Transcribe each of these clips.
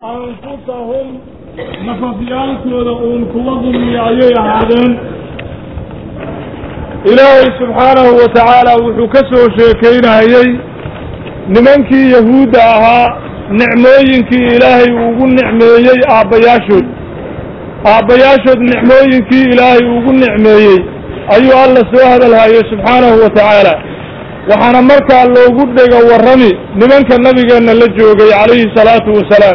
anfusahum nafafyaalkooda uun kuwa dulmiya ayay ahaadeen ilaahay subxaanahu wa tacaala wuxuu ka soo sheekaynayey nimankii yahuudda ahaa nicmooyinkii ilaahay ugu nicmeeyey aabbayaashood aabbayaashood nicmooyinkii ilaahay ugu nicmeeyey ayuu alla soo hadalhayay subxaanahu wa tacaala waxaana markaa loogu dhega warrami nimanka nabigeenna la joogay calayhi salaatu wasalaam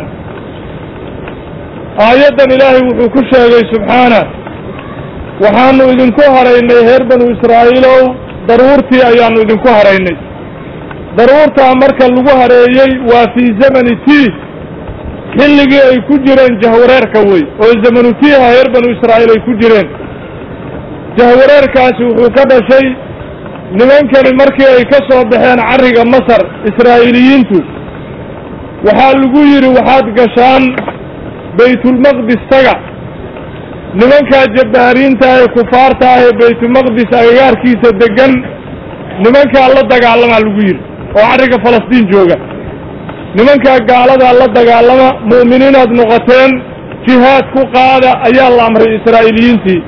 aayaddan ilaahay wuxuu ku sheegay subxaana waxaanu idinku haraynay reer banu israa'iilow daruurtii ayaannu idinku haraynay daruurtaa marka lagu hareeyey waa fii zamani tii xilligii ay ku jireen jahwareerka wey oo zamanu tiiha reer banu israa'iil ay ku jireen jahwareerkaasi wuxuu ka dhashay nimankani markii ay ka soo baxeen carriga masar israa'iiliyiintu waxaa lagu yidhi waxaad gashaan baytulmaqdis taga nimankaa jabbaariinta ee kufaarta ah ee baytulmaqdis agagaarkiisa deggan nimankaa la dagaalamaa lagu yidhi oo carriga falastiin jooga nimankaa gaaladaa la dagaalama mu'miniinaad noqoteen jihaad ku qaada ayaa la amray israa'iiliyiintii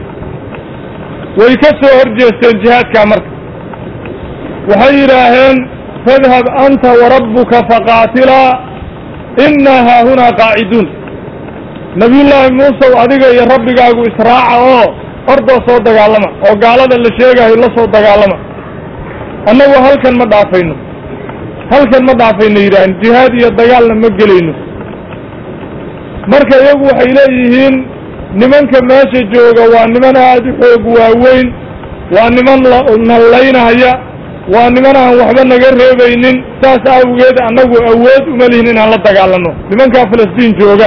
way ka soo hor jeesteen jihaadkaa marka waxay yidhaaheen fadhab anta warabbuka faqaatilaa innaa haahunaa qaaciduun nabiyullaahi muusew adiga iyo rabbigaagu israaca oo ordoo soo dagaalama oo gaalada la sheegaayo la soo dagaalama annagu halkan ma dhaafayno halkan ma dhaafayno yidhaaheen jihaad iyo dagaalna ma gelayno marka iyagu waxay leeyihiin nimanka meesha jooga waa niman aad u xoog waaweyn waa niman nallaynahaya waa niman aan waxba naga reebaynin saas awgeed annagu awood uma lihin inaan la dagaalanno nimankaa falastiin jooga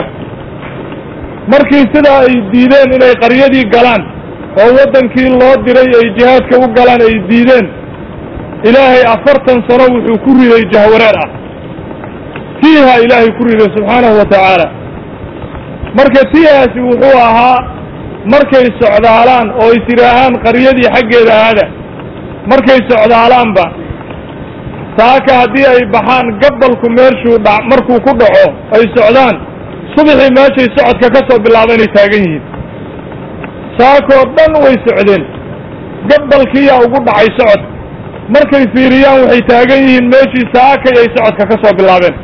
markii sidaa ay diideen inay qaryadii galaan oo waddankii loo diray ay jihaadka u galaan ay diideen ilaahay afartan sano wuxuu ku riday jahwareer ah tiiha ilaahay ku riday subxaanahu wa tacaala marka tiihaasi wuxuu ahaa markay socdaalaan oo is yidhaahaan qaryadii xaggeeda aada markay socdaalaanba saaka haddii ay baxaan gabalku meeshuu dha markuu ku dhaco ay socdaan subaxii meeshay socodka ka soo bilaaba inay taagan yihiin saakoo dhan way socdeen gabalkiiyaa ugu dhacay socod markay fiiriyaan waxay taagan yihiin meeshii saakay ay socodka ka soo bilaabeen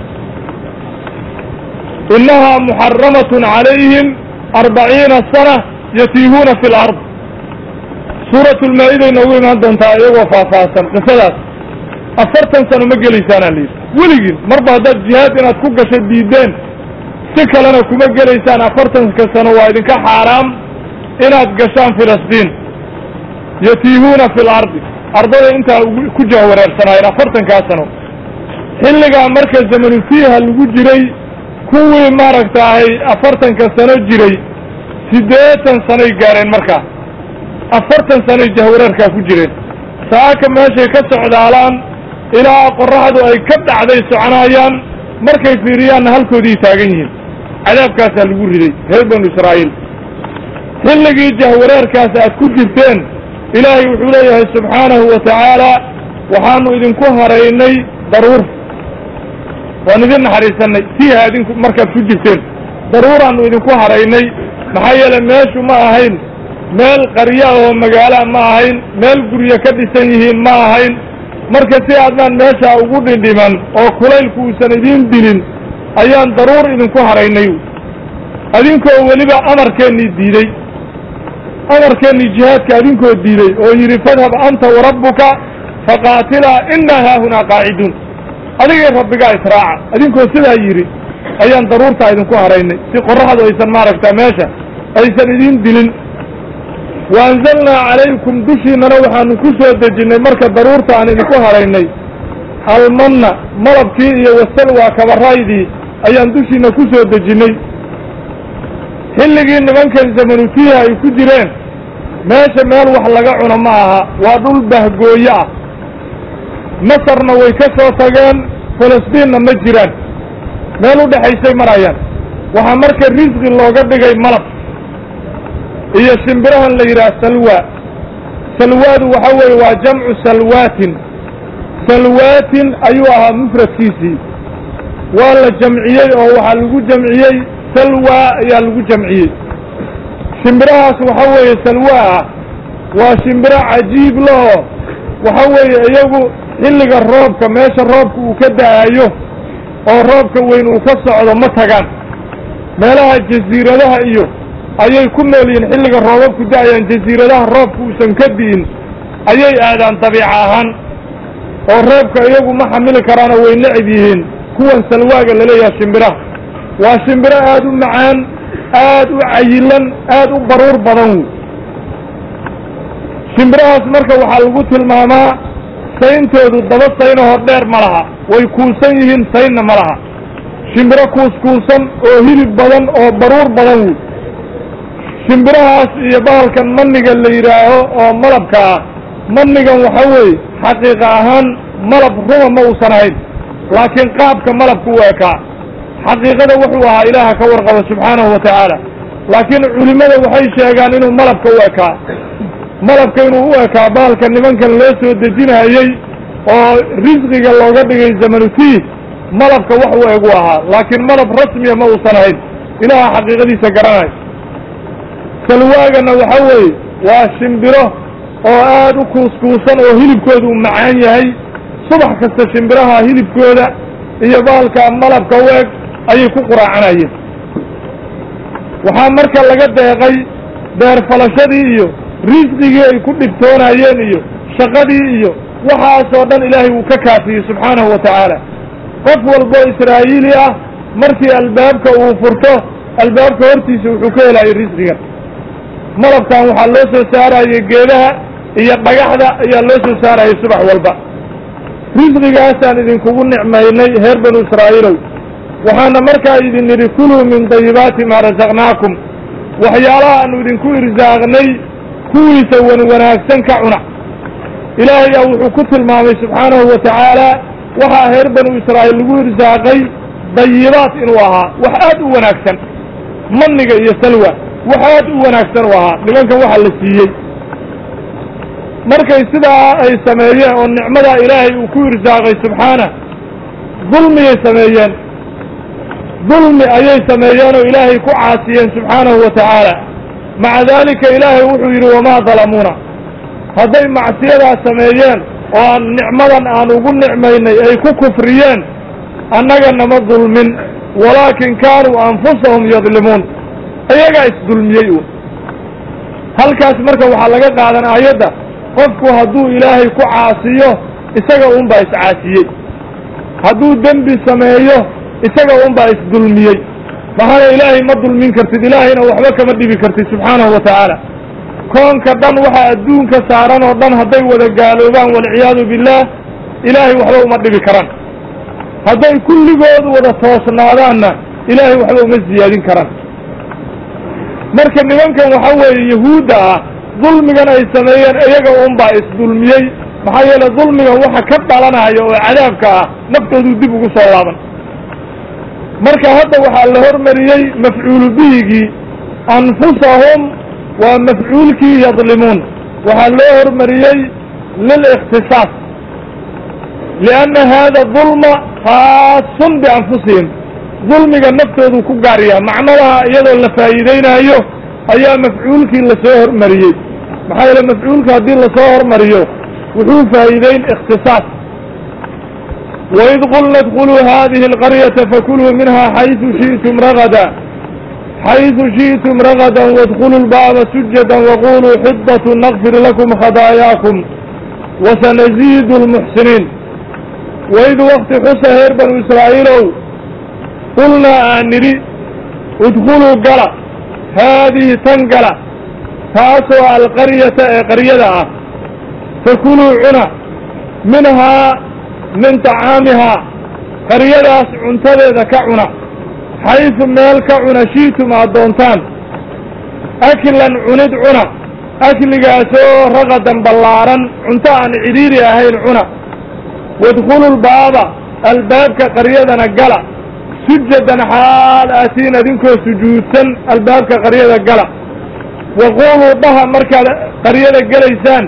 innahaa muxaramatun calayhim arbaciina sana yatiihuuna fi lard suuratulmaa-iday noogu imaan doontaa iyagoo faahfaahsan qisadaas afartan sano ma gelaysaanaa layidhi weligiin marba haddaad jihaad inaad ku gasho diideen si kalena kuma gelaysaan afartanka sano waa idinka xaaraam inaad gashaan filistiin yatiihuuna fi lardi ardada intaa ku jahwareersanaayeen afartankaa sano xilligaa marka zamanutiiha lagu jiray kuwii maaragtaahay afartanka sano jiray siddeetan sanoy gaareen markaa afartan sanoy jahwareerkaa ku jireen saaka meeshay ka socdaalaan ilaa qorraxdu ay ka dhacday soconayaan markay fiiriyaanna halkoodii taagan yihiin cadaabkaasaa lagu riday reer banu israa'iil xilligii jahwareerkaas aad ku jirteen ilaahay wuxuu leeyahay subxaanahu wa tacaala waxaanu idinku haraynay daruur waan idin naxariisanay tiiha idinku markaad ku jirteen daruuraannu idinku haraynay maxaa yeele meeshu ma ahayn meel qarya oo magaalaa ma ahayn meel guryo ka dhisan yihiin ma ahayn marka si aadnaan meeshaa ugu dhindhiman oo kulaylku uusan idiin dilin ayaan daruur idinku haraynay adinkoo weliba amarkeennii diidey amarkeennii jihaadka adinkoo diiday oo yidhi fadhab anta warabbuka faqaatilaa innaa haahunaa qaaciduun adigay rabbigaa israaca adinkoo sidaa yidhi ayaan daruurtaa idinku haraynay si qorraxdu aysan maaragtaa meesha aysan idiin dilin wa anzalnaa calaykum dushiinnana waxaanu ku soo dejinnay marka daruurta aan idinku haraynay almanna malabkii iyo wasalwaa kabaraydii ayaan dushiinna ku soo dejinnay xilligii nimankan zamanutiiha ay ku jireen meesha meel wax laga cuno ma aha waa dhul bahgooye ah masarna way ka soo tageen falastiinna ma jiraan meel u dhexaysay marayaan waxaa marka risqi looga dhigay malab iyo shimbirahan la yidhaha salwa salwaadu waxa weeye waa jamcu salwaatin salwaatin ayuu ahaa mufradkiisii waa la jamciyey oo waxaa lagu jamciyey salwa ayaa lagu jamciyey shimbirahaas waxa weeye salwa ah waa shimbiro cajiib laho waxa weeye iyagu xilliga roobka meesha roobka uu ka da-ayo oo roobka weyn uu ka socdo ma tagaan meelaha jasiiradaha iyo ayay ku nool yihiin xilliga roobabku da-ayaan jasiiradaha roobka uusan ka di'in ayay aadaan dabiica ahaan oo roobka iyagu ma xamili karaanoo way necib yihiin kuwan salwaaga laleeyaha shimbiraha waa shimbiro aada u macaan aad u cayilan aad u baruur badan wey shimbirahaas marka waxaa lagu tilmaamaa sayntoodu daba saynahoo dheer ma laha way kuusan yihiin saynna ma laha shimbiro kuuskuusan oo hilib badan oo baruur badan wey shimbirahaas iyo bahalkan maniga la yidhaaho oo malabka ah manigan waxa weeye xaqiiqa ahaan malab ruma ma uusan ahayn laakiin qaabka malabka u ekaa xaqiiqada wuxuu ahaa ilaaha ka warqaba subxaanahu wa tacaala laakiin culimmada waxay sheegaan inuu malabka u ekaa malabka inuu u ekaa bahalka nimankan loo soo dejinayey oo risqiga looga dhigay zamanutii malabka wax u egu ahaa laakiin malab rasmiya ma uusan ahayn ilaaha xaqiiqadiisa garanayo salwaagana waxa weeye waa shimbiro oo aad u kuuskuusan oo hilibkooda uu macaan yahay subax kasta shimbiraha hilibkooda iyo bahalka malabka u eg ayay ku quraacanayeen waxaa marka laga deeqay beerfalashadii iyo risqigii ay ku dhibtoonayeen iyo shaqadii iyo waxaasoo dhan ilaahay wuu ka kaafiyey subxaanahu wa tacaala qof walboo israa'iili ah markii albaabka uu furto albaabka hortiisa wuxuu ka helayay risqigan malabkan waxaa loo soo saarayay geedaha iyo dhagaxda ayaa loo soo saarayay subax walba risqigaasaan idinkugu nicmaynay reer banu israa'iilow waxaana markaa idin nidhi kuluu min dayibaati maa rasaqnaakum waxyaalaha aanu idinku irsaaqnay kuwiisa wan wanaagsan ka cuna ilaahay aa wuxuu ku tilmaamay subxaanahu wa tacaala waxaa reer banu israa'iil lagu irsaaqay dayibaat inuu ahaa wax aad u wanaagsan maniga iyo salwa wax aad u wanaagsan u ahaa nimankan waxa la siiyey markay sidaa ay sameeyeen oo nicmadaa ilaahay uu ku irsaaqay subxaana dulmiyay sameeyeen dulmi ayay sameeyeen oo ilaahay ku caasiyeen subxaanahu wa tacaala maca daalika ilaahay wuxuu yidhi wamaa dalamuuna hadday macsiyadaa sameeyeen oo aan nicmadan aan ugu nicmaynay ay ku kufriyeen annaga nama dulmin walaakin kaanuu anfusahum yadlimuun iyagaa isdulmiyey u halkaas marka waxaa laga qaadan aayadda qofku hadduu ilaahay ku caasiyo isaga unbaa iscaasiyey hadduu dembi sameeyo isaga unbaa isdulmiyey maxaana ilaahay ma dulmin kartid ilaahayna waxba kama dhibi kartid subxaanahu wa tacaala koonka dhan waxaa adduunka saaran oo dhan hadday wada gaaloobaan walciyaadu billaah ilaahay waxba uma dhibi karaan hadday kulligoodu wada toosnaadaanna ilaahay waxba uma siyaadin karaan marka nimankan waxa weeye yahuudda ah dulmigan ay sameeyeen iyaga unbaa isdulmiyey maxaa yeele dulmigan waxa ka dhalanaya oo cadaabka ah naftooduu dib ugu soo laaban marka hadda waxaa la hormariyey mafcuulu bihigii anfusahum waa mafcuulkii yadlimuun waxaa loo hormariyey lilikhtisaas lianna haada dulma khaasun bianfusihim dulmiga naftoodu ku gaar yaha macnadaha iyadoo la faa'iideynaayo ayaa mafcuulkii lasoo hormariyey maxaa yeele mafcuulka haddii lasoo hormariyo wuxuu faa'iideyn ikhtisaas waid qulna idkuluu hadihi alqaryata fakuluu minha xaysu shi'tum ragada xaysu shi'tum ragadan waadkuluu lbaaba sujada waquluu xidat nakfir lakum khadaayaakum wasanaziidu lmuxsiniin waid wakti xusa reer banu israa'iilow qulnaa aan nidhi idkuluu gala haadihi tan gala taasoo alqaryata ee qaryada ah fakuluu cuna minhaa min tacaamihaa qaryadaas cuntadeeda ka cuna xaysu meel ka cuna shiitum aad doontaan aklan cunid cuna akligaasoo ragadan ballaaran cunto aan cidhiiri ahayn cuna wadkhulu lbaaba albaabka qaryadana gala sujadan xaal aatiin adinkoo sujuudsan albaabka qaryada gala waquuluu dhaha markaad qaryada gelaysaan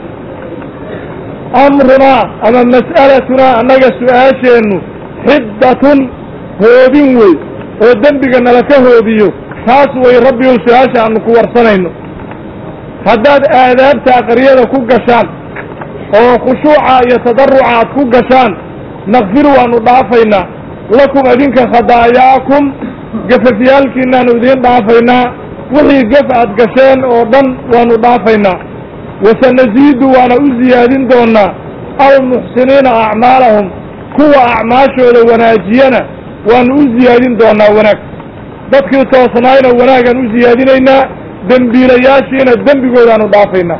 amrunaa ama mas'alatunaa annaga su-aasheennu xiddatun hoobin wey oo dembiga nala ka hoobiyo taas way rabbigow su-aasha aanu ku warsanayno haddaad aadaabtaa qaryada ku gashaan oo khushuuca iyo tadaruca aad ku gashaan nakfir waanu dhaafaynaa lakum adinka khadaayaakum gafafyaalkiinaanu idiin dhaafaynaa wixii gaf aad gasheen oo dhan waanu dhaafaynaa wasanasiidu waana u siyaadin doonaa almuxsiniina acmaalahum kuwa acmaashooda wanaajiyana waanu u siyaadin doonaa wanaag dadkii toosnaayna wanaagaan u siyaadinaynaa dembiilayaashiina dembigoodaanu dhaafaynaa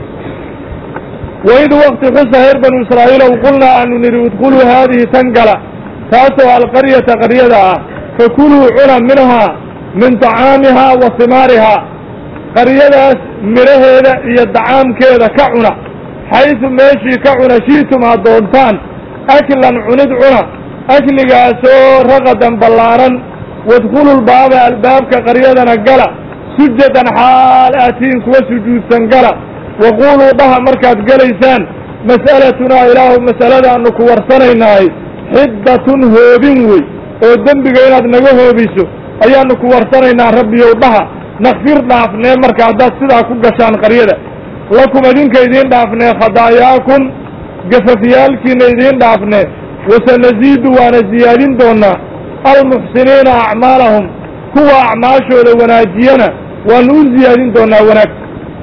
waid wakti xusa reer banu israa'iilow qulnaa aanu nidhi idkhuluu haadihi tan gala taasoo alqaryata qaryada ah fakuluu cuna minhaa min tacaamihaa wa himaarihaa qaryadaas midhaheeda iyo dacaamkeeda ka cuna xaysu meeshii ka cuna shi'tum aad doontaan aklan cunid cuna akligaasoo raqadan ballaaran wadkhulu lbaaba albaabka qaryadana gala sujadan xaal aatiin kuwa sujuudsan gala waquuluu dhaha markaad gelaysaan mas'alatunaa ilaahu mas'aladaannu ku warsanaynahay xiddatun hoobin wey oo dembiga inaad naga hoobiso ayaannu ku warsanaynaa rabbiyow dhaha nakfir dhaafnee marka haddaad sidaa ku gashaan qaryada lakum idinka idiin dhaafnee khadaayaakum gafafyaalkiina idiin dhaafnee wasanasiidu waana siyaadin doonaa almuxsiniina acmaalahum kuwa acmaashooda wanaajiyana waanu u siyaadin doonaa wanaag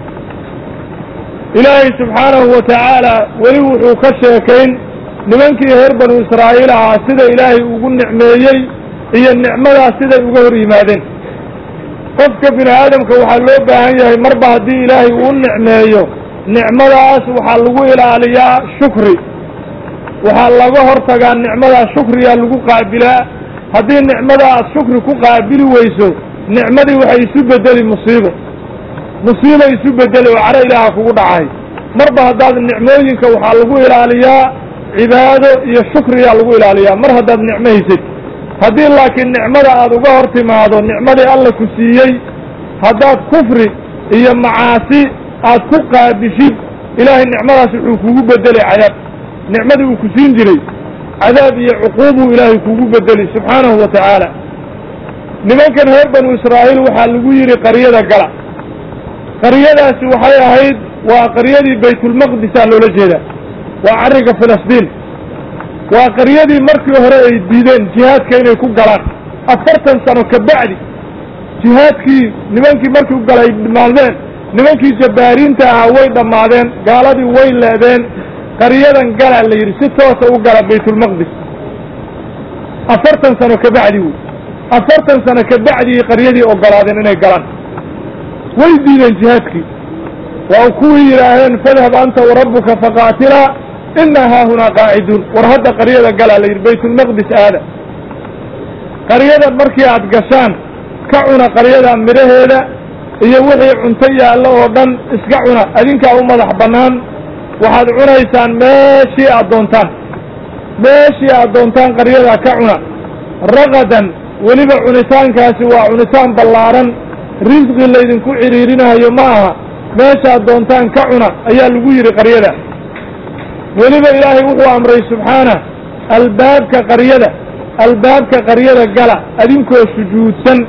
ilaahay subxaanahu wa tacaala weli wuxuu ka sheekayn nimankii reer banu israa'iil ahaa sida ilaahay ugu nicmeeyey iyo nicmadaas siday uga hor yimaadeen qofka bini aadamka waxaa loo baahan yahay marba haddii ilaahay uu nicmeeyo nicmadaas waxaa lagu ilaaliyaa shukri waxaa laga hortagaa nicmadaas shukriyaa lagu qaabilaa haddii nicmada aad shukri ku qaabili weyso nicmadii waxay isu bedeli musiibo musiiba isu bedeli oo caro ilaaha kugu dhacay marba haddaad nicmooyinka waxaa lagu ilaaliyaa cibaado iyo shukriyaa lagu ilaaliyaa mar haddaad nicmo haysid haddii laakiin nicmada aad uga hor timaado nicmadii alla ku siiyey haddaad kufri iyo macaasi aad ku qaabishid ilaahay nicmadaas wuxuu kugu bedelay cadaab nicmadii uu ku siin jiray cadaab iyo cuquubuu ilaahay kugu bedeli subxaanahu wa tacaala nimankan reer banu israa'iil waxaa lagu yidhi qaryada gala qaryadaasi waxay ahayd waa qaryadii baytulmaqdisa loola jeedaa waa carriga filistiin waa qaryadii markii hore ay diideen jihaadka inay ku galaan afartan sano ka bacdi jihaadkii nimankii markii u galay dhammaadeen nimankii jabbaariinta ahaa way dhammaadeen gaaladii way leedeen qaryadan gala la yidhi si toosa u gala baytulmaqdis afartan sano ka bacdi wey afartan sano ka bacdii qaryadii ogolaadeen inay galaan way diideen jihaadkii waa kuwii yidhaaheen fadhab anta warabbuka faqaatilaa inaa haahunaa qaaciduun war hadda qaryada galaa la yidhi baytulmaqdis aada qaryadan markii aad gashaan ka cuna qaryada midhaheeda iyo wixii cunto yaallo oo dhan iska cuna adinkaa u madax bannaan waxaad cunaysaan meeshii aad doontaan meeshii aad doontaan qaryadaa ka cuna raqadan weliba cunitaankaasi waa cunitaan ballaaran risqi laydinku cidhiirinayo ma aha meeshaad doontaan ka cuna ayaa lagu yidhi qaryada weliba ilaahay wuxuu amray subxaana albaabka qaryada albaabka qaryada gala adinkoo sujuudsan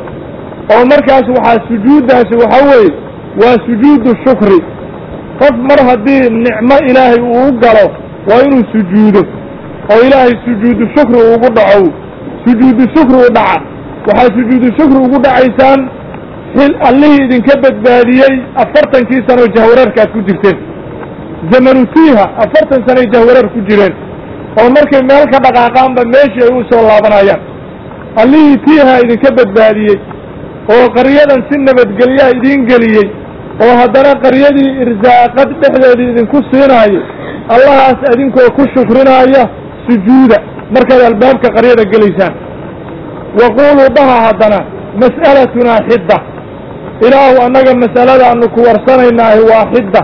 oo markaas waxaa sujuuddaasi waxa weeye waa sujuudu shukri qof mar haddii nicmo ilaahay uu galo waa inuu sujuudo oo ilaahay sujuudu shukri ugu dhaco sujuudu shukri u dhaca waxaa sujuudu shukri ugu dhacaysaan xil allihii idinka badbaadiyey afartankii sanoo jahwareerka aad ku jirteen zamanu tiiha afartan sanoy jahwareer ku jireen oo markay meel ka dhaqaaqaanba meeshii ay u soo laabanayaan allihii tiiha idinka badbaadiyey oo qaryadan si nabadgelyaa idiin geliyey oo haddana qaryadii irsaaqad dhexdeedii idinku siinaayo allahaas idinkoo ku shukrinaya sujuuda markaad albaabka qaryada gelaysaan waquuluu dhaha haddana mas'alatunaa xidda ilaahu annaga mas'aladaanu ku warsanaynaahi waa xidda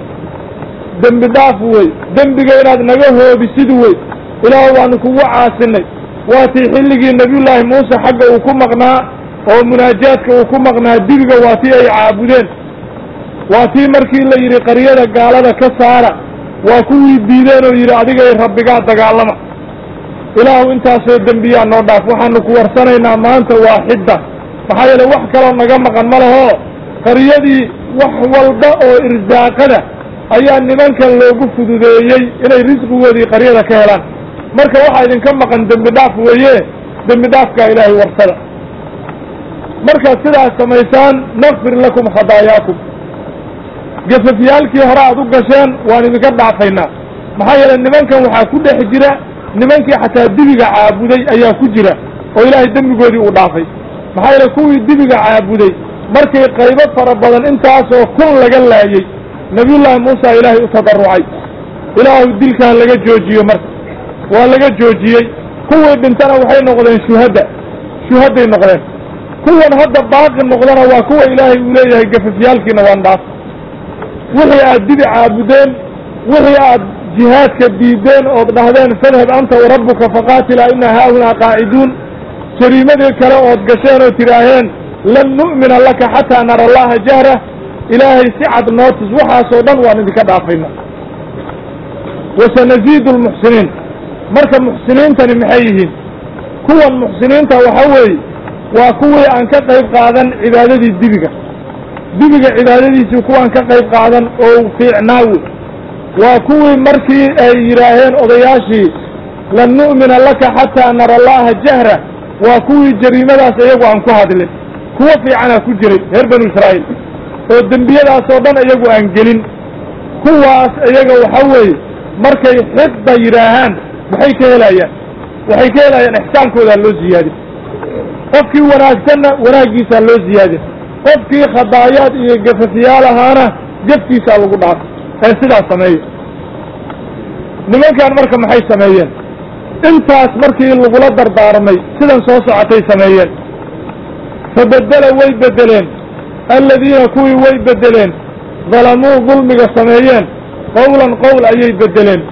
dembi dhaaf wey dembiga inaad naga hoobisid wey ilaahu waanu kugu caasinay waatii xilligii nebiyullaahi muuse xagga uu ku maqnaa oo munaajaadka uu ku maqnaa dibiga waa tii ay caabudeen waa tii markii la yidhi qaryada gaalada ka saara waa kuwii diideen oo yidhi adigay rabbigaa dagaalama ilaahu intaasoo dembiyaa noo dhaaf waxaanu ku warsanaynaa maanta waa xidda maxaa yeele wax kaloo naga maqan ma leho qaryadii wax walba oo irsaaqada ayaa nimankan loogu fududeeyey inay risqigoodii qaryada ka helaan marka waxaa idinka maqan dembi dhaaf weeye dembi dhaafkaa ilaahay warsada markaad sidaas samaysaan nakfir lakum khadaayaakum gafafyaalkii hore aad u gasheen waan idinka dhaafaynaa maxaa yeele nimankan waxaa ku dhex jira nimankii xataa dibiga caabuday ayaa ku jira oo ilaahay dembigoodii uu dhaafay maxaa yeele kuwii dibiga caabuday markay qaybo fara badan intaasoo kun laga laayey nabiyullaahi muusa ilaahay u tadarrucay ilaahu dilkan laga joojiyo marka waa laga joojiyey kuwii dhintana waxay noqdeen shuhadda shuhadday noqdeen kuwan hadda baaqi noqdana waa kuwa ilaahay uu leeyahay gafafyaalkiina waan dhaaf wixii aad dibi caabudeen wixii aad jihaadka diideen ood dhahdeen fadhab anta warabbuka faqaatila ina haahunaa qaaciduun jariimadii kale ood gasheen oo tidhaaheen lan nu'mina laka xataa nara allaha jahra ilaahay si cad nootus waxaasoo dhan waan idinka dhaafayna wasanaziidu lmuxsiniin marka muxsiniintani maxay yihiin kuwan muxsiniinta waxa weeye waa kuwii aan ka qayb qaadan cibaadadii dibiga dibiga cibaadadiisii kuwaan ka qayb qaadan oo fiicnaawi waa kuwii markii ay yidhaaheen odayaashii lan nu'mina laka xataa nara allaha jahra waa kuwii jariimadaas iyagu aan ku hadlin kuwo fiicanaa ku jiray reer banu israa'iil oo dembiyadaasoo dhan iyagu aan gelin kuwaas iyaga waxa weeye markay xidda yidhaahaan maxay ka helayaan waxay ka helayaan ixsaankoodaa loo ziyaadin qofkii wanaagsanna wanaaggiisaa loo ziyaadin qofkii khadaayaad iyo gafafiyaal ahaana jafkiisaa lagu dhaafay ee sidaas sameeya nimankan marka maxay sameeyeen intaas markii lagula dardaarmay sidan soo socotay sameeyeen fabedela way bedeleen alladiina kuwii way bedeleen dalamuu dulmiga sameeyeen qowlan qowl ayay bedeleen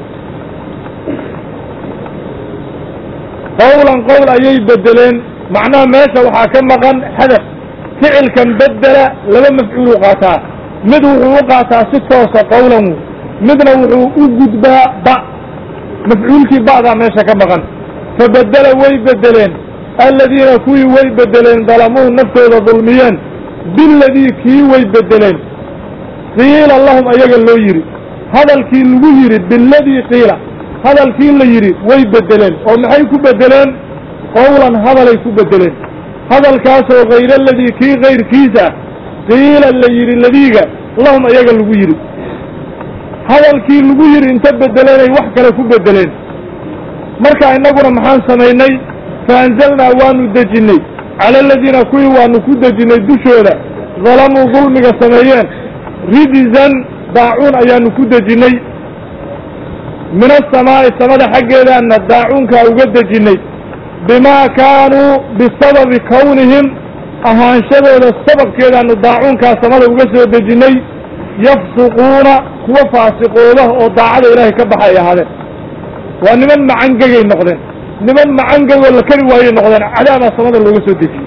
qowlan qowl ayay bedeleen macnaha meesha waxaa ka maqan hadaf ficilkan bedela laba mafcuul u qaataa mid wuxuu u qaataa si toosa qowlan midna wuxuu u gudbaa ba mafcuulkii ba'daa meesha ka maqan fabedela way bedeleen alladiina kuwii way bedeleen dalamuu naftooda dulmiyeen biladii kii way bedeleen qiila lahum ayaga loo yidhi hadalkii lagu yidhi biladii qiila hadalkii la yidhi way bedeleen oo maxay ku bedeleen qowlan hadalay ku bedeleen hadalkaasoo hayr aladii kii kayrkiisa qiila la yidhi ladiiga lahum ayaga lagu yidhi hadalkii lagu yidhi inta bedeleenay wax kale ku bedeleen marka innaguna maxaan samaynay faanzalnaa waanu dejinnay cala aladiina kuwii waanu ku dejinnay dushooda dalamuu dulmiga sameeyeen rijzan daacuun ayaanu ku dejinnay min asamaa'i samada xaggeedaanna daacuunkaa uga dejinnay bimaa kaanuu bisababi kownihim ahaanshadooda sababkeedaanu daacuunkaa samada uga soo dejinnay yafsuquuna kuwa faasiqooda oo daacada ilaahay ka baxa ay ahaadeen waa niman macangegay noqdeen niman macangegoo la kari waayey noqdeen cadaabaa samada looga soo dejiyey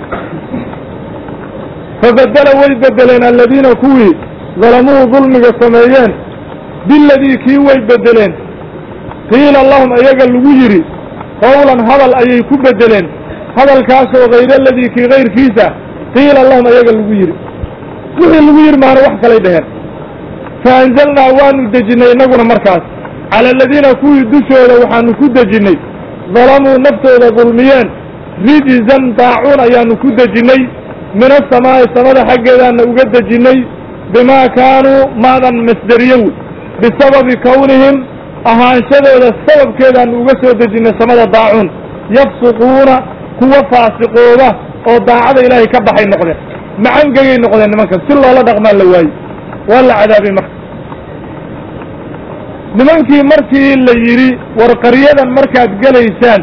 fabedela way bedeleen alladiina kuwii dalamuu dulmiga sameeyeen biladii kii way bedeleen qiila lahum ayaga lagu yidhi qowlan hadal ayay ku bedeleen hadalkaasoo hayr aladii kii kayrkiisa qiila lahum ayaga lagu yidhi wixii lagu yidhi maana wax kalay dheheen faanzalnaa waanu dejinnay innaguna markaas cala aladiina kuwii dushooda waxaanu ku dejinnay dalamuu naftooda dulmiyeen rijzan daacuun ayaanu ku dejinnay min asamaa'i samada xaggeedaana uga dejinnay bimaa kaanuu maadan masderiyow bisababi kownihim ahaanshadooda sababkeedaanu uga soo dejinnay samada daacuun yafsuquuna kuwa faasiqooda oo daacada ilaahay ka baxay noqdeen macangegay noqdeen nimankan si loola dhaqmaan la waaye waa la cadaabay marka nimankii markii la yidhi war qaryadan markaad gelaysaan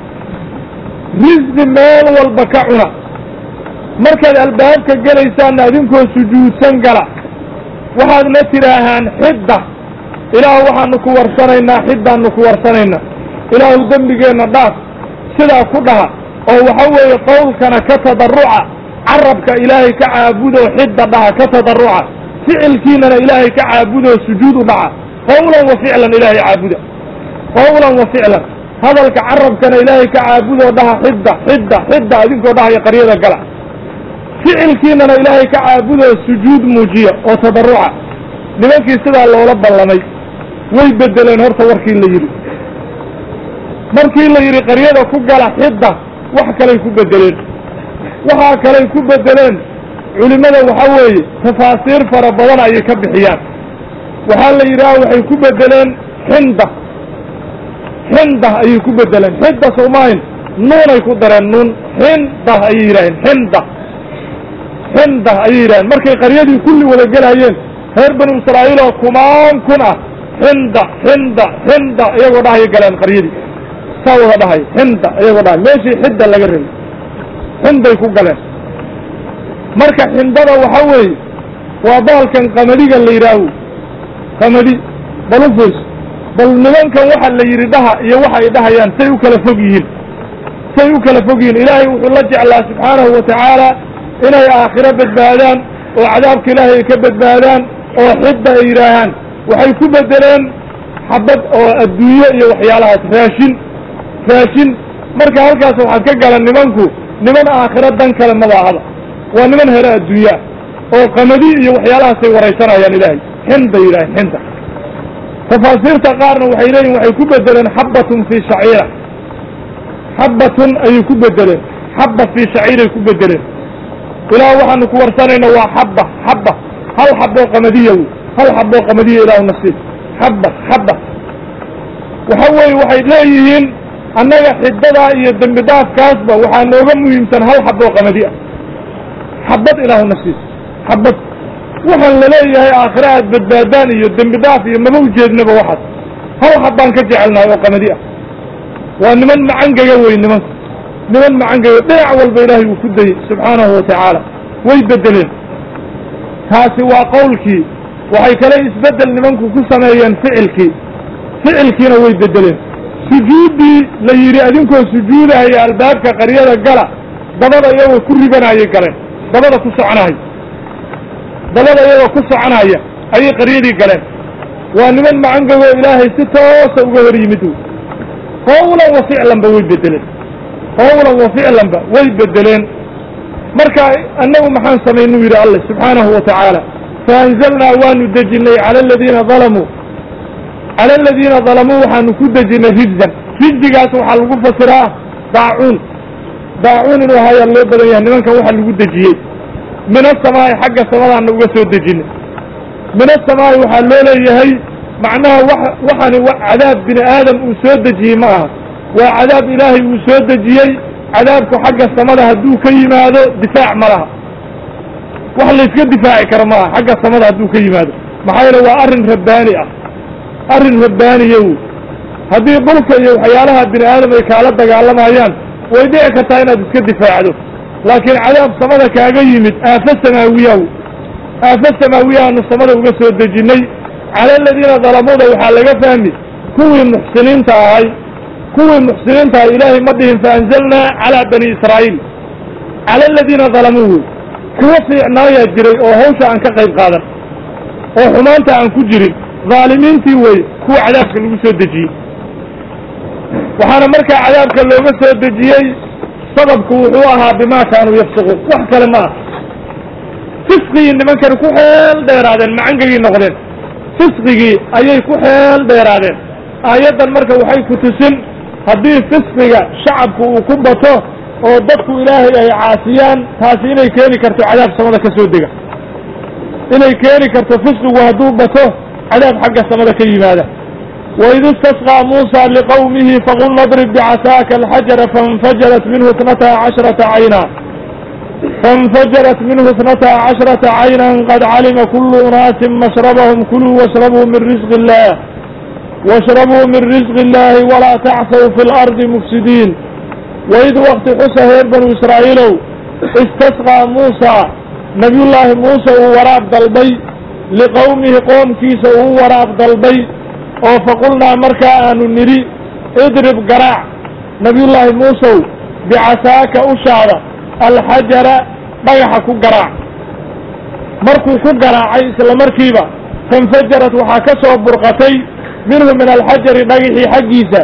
risqi meel walba ka cuna markaad albaabka gelaysaanna adinkoo sujuudsan gala waxaadna tidhaahaan xidda ilaahu waxaanu ku warsanaynaa xiddaannu ku warsanaynaa ilaahu dembigeenna dhaaf sidaa ku dhaha oo waxa weeye qowlkana ka tadarruca carabka ilaahay ka caabudoo xidda dhaha ka tadarruca ficilkiinana ilaahay ka caabudoo sujuud u dhaca qowlan wa ficlan ilaahay caabuda qowlan wa ficlan hadalka carabkana ilaahay ka caabudoo dhaha xidda xidda xidda idinkoo dhahaya qaryada gala ficilkiinana ilaahay ka caabudoo sujuud muujiya oo tadaruca nimankii sidaa loola ballamay way bedeleen horta warkii la yidhi markii la yidhi qaryada ku gala xidda wax kalay ku bedeleen waxaa kalay ku bedeleen culimmada waxa weeye tafaasiir fara badan ayay ka bixiyaan waxaa la yidhaha waxay ku bedeleen xinda xinda ayay ku bedeleen xinda soomahin nuunay ku dareen nuun xinda ayay yidhaaheen xinda xinda ayay yidhaheen markay qaryadii kulli wada gelhayeen reer banu israa'iil oo kumaan kun ah xinda xinda xinda iyagoo dhahaya galeen qaryadii saa wada dhahay xinda iyagoo dhahay meeshii xidda laga rabay xinday ku galeen marka xindada waxa weeye waa baalkan qamadiga la yidhaaho qamadi bal u fiirso bal nimankan waxa la yidhi dhaha iyo waxa ay dhahayaan say u kala fog yihiin say u kala fog yihiin ilaahay wuxuu la jeclaa subxaanahu wa tacaala inay aakhiro badbaadaan oo cadaabka ilaahay ay ka badbaadaan oo xidda ay yidhaahaan waxay ku bedeleen xabad oo adduunye iyo waxyaalahaas raashin raashin marka halkaas waxaad ka galan nimanku niman aakhiro dan kale madaahada waa niman hele adduunye ah oo qamadi iyo waxyaalahaasay waraysanayaan ilaahay xinday yidhaaheen xinda tafaasiirta qaarna waxay leeyihin waxay ku bedeleen xabbatun fii shaciira xabbatun ayay ku bedeleen xabba fii shaciiray ku bedeleen ilaah waxaanu ku warsanayna waa xabba xabba hal xaboo qamadiya wey hal xaboo qamadiya ilaahu nasiib xabba xabba waxa weeye waxay leeyihiin annaga xidadaa iyo dembi dhaafkaasba waxaa nooga muhiimsan hal xaboo qamadi ah xabad ilaahu nasiib xabad waxaan laleeyahay aakhire aad badbaadaan iyo dembi dhaaf iyo maba ujeednaba waxaas hal xabbaan ka jecelnahay oo qamadi ah waa niman macangaga wey nimanku niman macangaga dhinac walba ilaahay uu ku dayey subxaanahu wa tacaala way bedeleen taasi waa qowlkii waxay kale isbeddel nimanku ku sameeyeen ficilkii ficilkiina way bedeleen sujuuddii la yidhi adinkoo sujuudahaya albaabka qaryada gala dabada iyagoo ku ribanayay galeen dabada ku soconaya dabada iyagoo ku soconaya ayay qaryadii galeen waa niman macangagoo ilaahay si toosa uga hor yimid wey qowlan wa ficlanba way bedeleen qowlan wa ficlanba way bedeleen marka annagu maxaan samaynuu yidhi alle subxaanahu wa tacaala faanzalnaa waanu dejinnay cala aladiina dalamuu cala aladiina dalamuu waxaanu ku dejinnay rijzan rijzigaas waxaa lagu fasiraa daacuun daacuun inuu ahayaa loo badan yahay nimankan waxa lagu dejiyey min asamaa'i xagga samadaana uga soo dejinay min asamaa'i waxaa loo leeyahay macnaha wa waxani cadaab bini aadam uu soo dejiyey ma aha waa cadaab ilaahay uu soo dejiyey cadaabku xagga samada hadduu ka yimaado difaac ma laha wax layska difaaci karo ma aha xagga samada hadduu ka yimaado maxaa yeele waa arrin rabbaani ah arrin rabbaaniya wey haddii dhulka iyo waxyaalaha bini aadam ay kaala dagaalamayaan way dhici kartaa inaad iska difaacdo laakiin cadaab samada kaaga yimid aafo samaawiya wey aafo samaawiyaanu samada uga soo dejinnay cala aladiina dalamuuda waxaa laga fahmi kuwii muxsiniinta ahay kuwii muxsiniinta ahay ilaahay ma dhihin faanzalnaa calaa bani israa'iil cala aladiina dalamuu wey kuwa fiicnaayaa jiray oo hawsha aan ka qayb qaadan oo xumaanta aan ku jirin dhaalimiintii wey kuwa cadaabka lagu soo dejiyey waxaana markaa cadaabka looga soo dejiyey sababku wuxuu ahaa bimaa kaanuu yafsiquun wax kale ma ah fisqigii nimankani ku xeel dheeraadeen macangagii noqdeen fisqigii ayay ku xeel dheeraadeen aayaddan marka waxay ku tusin haddii fisqiga shacabku uu ku bato oo dadku ilaahay ay caasiyaan taasi inay keeni karto cadaab samada ka soo dega inay keeni karto fisqigu hadduu bato cadaab xagga samada ka yimaada waid istasqىa muusa liqowmihi faqulna اdrib bicasaaka alxajara faاnfajarat minhu اtnata cashrata cayna faاnfajarat minhu اtnata cashrata cayna qad calima kulu unaasin mashrabahum kuluu washrabuu min risqi اllah washrabuu min risqi اllahi walaa tacsaw fi اlardi mufsidiin waid wakti xusa reer banu israa'iilow istasqىa muusa nabiyullaahi muuse uu waraab dalbay liqowmihi qoomkiisa uu waraab dalbay oo faqulnaa markaa aanu nidhi idrib garaac nabiyullaahi muusow bicasaaka ushaada alxajara dhagaxa ku garaac markuu ku garaacay isla markiiba fainfajarat waxaa ka soo burqatay minhu min alxajari dhagaxii xaggiisa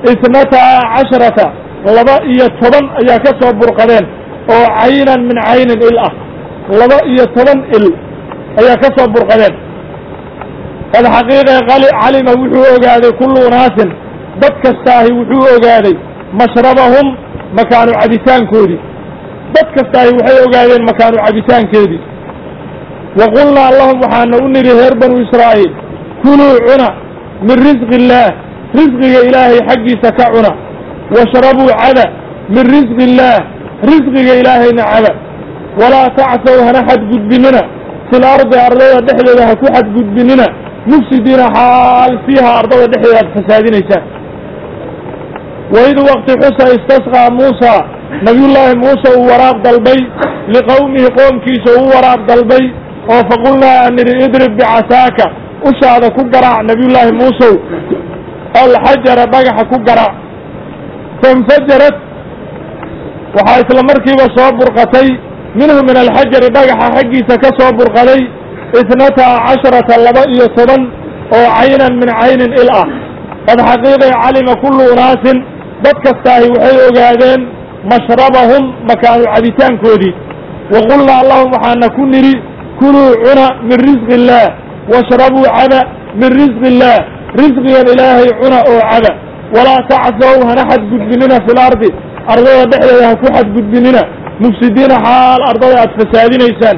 isnataa casharata laba iyo toban ayaa ka soo burqadeen oo caynan min caynin il ah laba iyo toban il ayaa ka soo burqadeen qad xaqiiqe calima wuxuu ogaaday kullu unaasin dad kastaahi wuxuu ogaaday mashrabahum makaanu cabitaankoodii dad kastaahi waxay ogaadeen makaanu cabitaankeedii wa qulnaa lahum waxaana u nidhi reer banu israa'iil kuluu cuna min risqi illaah risqiga ilaahay xaggiisa ka cuna washrabuu cada min risqi illaah risqiga ilaahayna cada walaa tacsow hana xadgudbinina fil ardi ardada dhexdeeda ha ku xadgudbinina mufsidiina xaal fiiha ardada dhexdeeda aad fasaadinaysaan waid waqti xusa istasqaa muusa nabiyullaahi muuse uu waraaq dalbay liqowmihi qoomkiisa uu waraaq dalbay oo faqulnaa aan nidhi idrib bicasaaka ushaada ku garaac nabiyullaahi muusow alxajara dhagaxa ku garaac fainfajarat waxaa isla markiiba soo burqatay minhu min alxajari dhagaxa xaggiisa ka soo burqaday isnataa casharata laba iyo toban oo caynan min caynin il ah qad xaqiiqay calima kullu unaasin dad kastaahi waxay ogaadeen mashrabahum makaanu cabitaankoodii wa qulnaa lahum waxaana ku nidhi kuluu cuna min risqi illaah washrabuu cada min risqi illaah risqigan ilaahay cuna oo cada walaa tacsow hana xadgudbinina fil ardi ardada dhexdeeda ha ku xadgudbinina mufsidiina xaal ardada aad fasaadinaysaan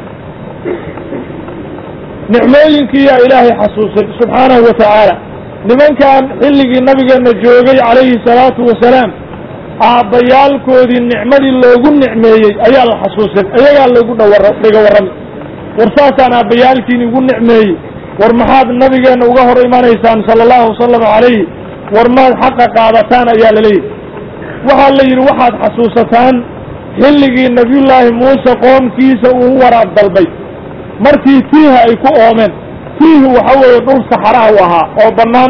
nicmooyinkiiyaa ilaahay xasuusin subxaanahu wa tacaala nimankan xilligii nabigeenna joogay calayhi salaatu wasalaam aabbayaalkoodii nicmadii loogu nicmeeyey ayaa la xasuusin ayagaa loogu dhawar dhiga warrami war saasaan aabbayaalkiin igu nicmeeyey war maxaad nabigeenna uga hor imanaysaan sala allahu wasalam calayhi war maad xaqa qaadataan ayaa la leeyahy waxaa la yidhi waxaad xasuusataan xilligii nebiyullaahi muuse qoomkiisa uu waraab dalbay markii tiiha ay ku oomeen tiihi waxa weeye dhul saxaraha u ahaa oo bannaan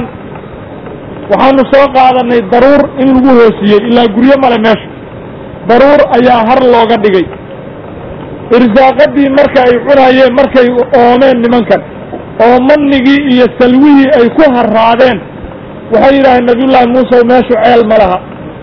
waxaanu soo qaadanay daruur in lagu hoosiyey ilaa guryo male meesha daruur ayaa har looga dhigay irsaaqadii marka ay cunaayeen markay oomeen nimankan oo mannigii iyo salwihii ay ku harraadeen waxay yidhaaheen nabiyullaahi muuse meeshu ceel ma laha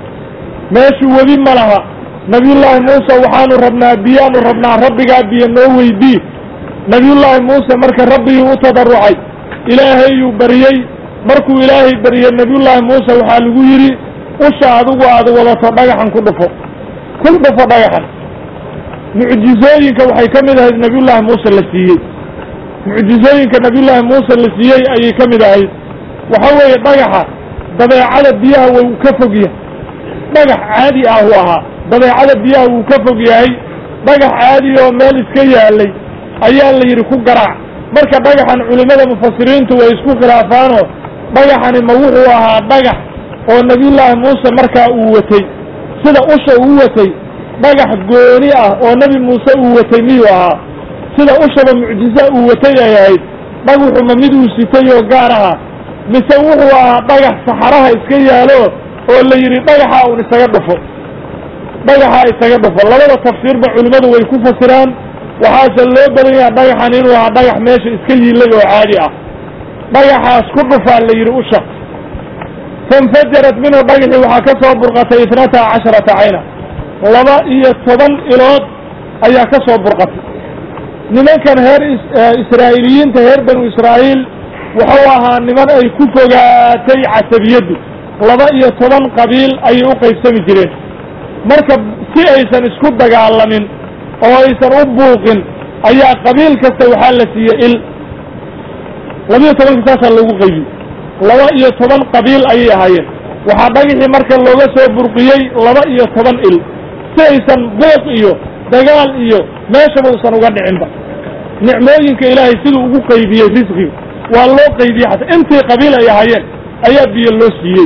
meeshu webi ma laha nabiyullaahi muuse waxaanu rabnaa biyaanu rabnaa rabbigaa biyo noo weydii nabiyullaahi muuse marka rabbigii u tadarucay ilaahayuu baryey markuu ilaahay baryey nabiyullaahi muuse waxaa lagu yidhi usha adigu aad wadato dhagaxan ku dhufo ku dhufo dhagaxan mucjizooyinka waxay ka mid ahayd nabiyullaahi muuse la siiyey mucjizooyinka nabiyullaahi muuse la siiyey ayay ka mid ahayd waxa weeye dhagaxa dabeecada biyaha wuu ka fog yahay dhagax caadi ah uu ahaa dabeecada biyaha wuu ka fog yahay dhagax caadi oo meel iska yaalay ayaa la yidhi ku garaac marka dhagaxan culimmada mufasiriintu way isku khilaafaanoo dhagaxani ma wuxuu ahaa dhagax oo nebiyullaahi muuse markaa uu watay sida usha uu watay dhagax gooni ah oo nebi muuse uu watay miyuu ahaa sida ushaba mucjiza uu watay ay ahayd dhagaxuma mid uu sitay oo gaar aha mise wuxuu ahaa dhagax saxaraha iska yaalo oo la yidhi dhagaxa un isaga dhufo dhagaxa isaga dhufo labada tafsiirba culimmadu way ku fasiraan waxaase loo badan yaha dhagaxan inuu ahaa dhagax meesha iska yiilay oo caadi ah dhagaxaas ku dhufaa la yidhi usha fainfajarat minhu dhagaxii waxaa ka soo burqatay itnata casharata cayna laba iyo toban ilood ayaa ka soo burqatay nimankan heer israa'iiliyiinta reer banu israa'iil wuxuu ahaa niman ay ku fogaatay casabiyaddu laba iyo toban qabiil ayay u qaybsami jireen marka si aysan isku dagaalamin oo aysan u buuqin ayaa qabiil kasta waxaa la siiyey il labiyo tobanka saasaa loogu qaybiyey laba iyo toban qabiil ayay ahaayeen waxaa dhagaxii marka looga soo burqiyey laba iyo toban il si aysan buuq iyo dagaal iyo meeshaba usan uga dhicinba nicmooyinka ilaahay siduu ugu qaybiyey risqiga waa loo qaybiyey xataa intii qabiil ay ahaayeen ayaa biyo loo siiyey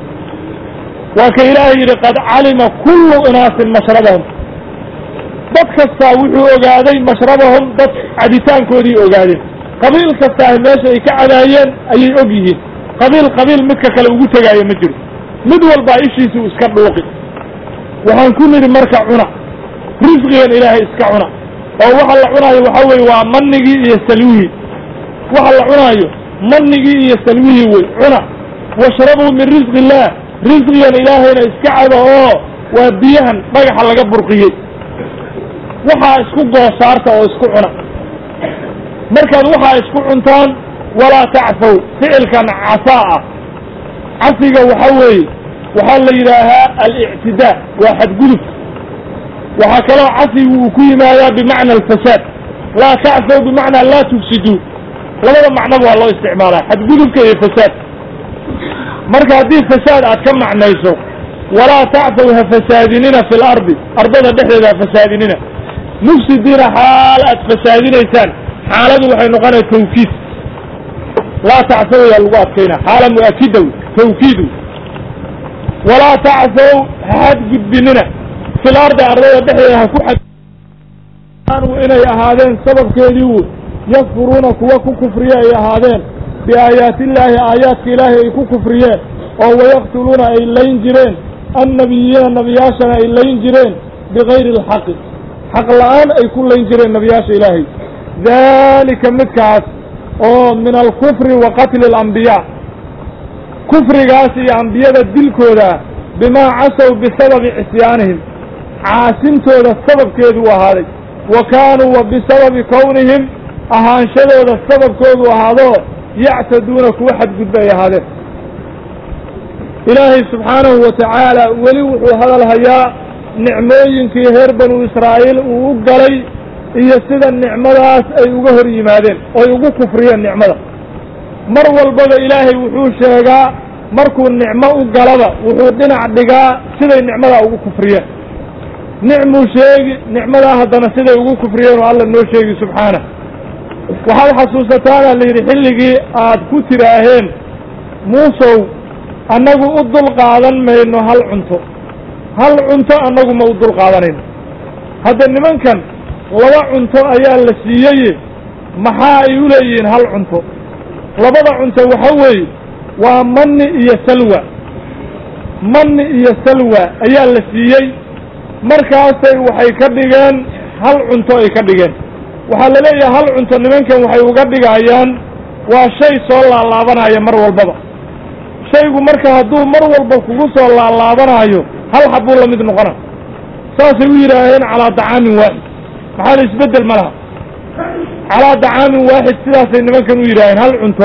waa ka ilaahay yidhi qad calima kullu inaasin mashrabahum dad kastaa wuxuu ogaaday mashrabahum dad cabitaankoodii ogaadeen qabiil kastaa meesha ay ka cadaayeen ayay og yihiin qabiil qabiil midka kale ugu tegaayo ma jiro mid walbaa ishiisuu iska dhuuqi waxaan ku nidhi marka cuna risqigan ilaahay iska cuna oo waxa la cunaayo waxa weeye waa manigii iyo salwihii waxa la cunaayo manigii iyo salwihii wey cuna washrabuu min risqi illaah risqigan ilaahayna iska caba oo waa biyahan dhagaxa laga burqiyey waxaa isku goosaarta oo isku cuna markaad waxaa isku cuntaan walaa tacfow ficilkan casaa ah cafiga waxa weeye waxaa la yidhaahaa alictidaa waa xadgudub waxaa kaloo cafigu uu ku yimaadaa bimacna alfasaad laa tacfow bimacnaa laa tufsiduu labada macnoba waa loo isticmaalaa xadgudubka iyo fasaad marka haddii fasaad aad ka macnayso walaa tacfow ha fasaadinina fi lardi ardada dhexdeeda ha fasaadinina mufsidiina xaal aad fasaadinaysaan xaaladu waxay noqonaya tawkiid laa tacfow yaa lagu adkayna xaala mu'akida tawkiidu walaa tacfow ha xadgudbinina fil ardi ardada dhexdeeda ha ku xadkaanuu inay ahaadeen sababkeedii wu yakfuruuna kuwa ku kufriye ay ahaadeen biaayaati illaahi aayaadka ilaahay ay ku kufriyeen oo wayaqtuluuna ay layn jireen annabiyiina nebiyaashana ay layn jireen bigayri alxaqi xaq la'aan ay ku layn jireen nebiyaasha ilaahay daalika midkaas oo min alkufri wa qatli alambiyaa kufrigaas iyo ambiyada dilkooda bimaa casow bisababi cisyaanihim caasintooda sababkeedu u ahaaday wa kaanuu wa bisababi kownihim ahaanshadooda sababkoodu ahaadoo yactaduuna kuwa xadgudba ay ahaadeen ilaahay subxaanahu wa tacaala weli wuxuu hadal hayaa nicmooyinkii reer banu israa'iil uu u galay iyo sida nicmadaas ay uga hor yimaadeen oy ugu kufriyeen nicmada mar walbaba ilaahay wuxuu sheegaa markuu nicmo u galaba wuxuu dhinac dhigaa siday nicmadaa ugu kufriyeen nicmuu sheegi nicmadaa haddana siday ugu kufriyeen oo alla noo sheegi subxaanah waxaad xasuusataana la yidhi xilligii aad ku tiraaheen muusow annagu u dul qaadan mayno hal cunto hal cunto annagu ma u dul qaadanayno hadda nimankan laba cunto ayaa la siiyeye maxaa ay u leeyihiin hal cunto labada cunto waxa weeye waa manni iyo salwa manni iyo salwa ayaa la siiyey markaasay waxay ka dhigeen hal cunto ay ka dhigeen waxaa la leeyahay hal cunto nimankan waxay uga dhigayaan waa shay soo laalaabanaya mar walbaba shaygu marka hadduu mar walba kugu soo laalaabanaayo hal xabuu la mid noqona saasay u yidhaaheen calaa dacaamin waaxid maxaa la isbeddel ma laha calaa dacaamin waaxid sidaasay nimankan u yidhaaheen hal cunto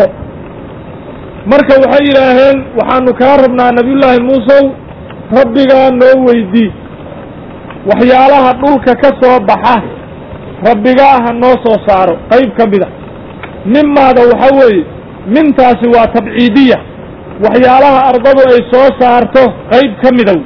marka waxay yidhaaheen waxaanu kaa rabnaa nabiyullaahi muusow rabbigaa noo weydii waxyaalaha dhulka ka soo baxa rabbigaa ha noo soo saaro qayb ka mida mimaada waxa weeye mintaasi waa tabciidiya waxyaalaha ardadu ay soo saarto qayb ka mida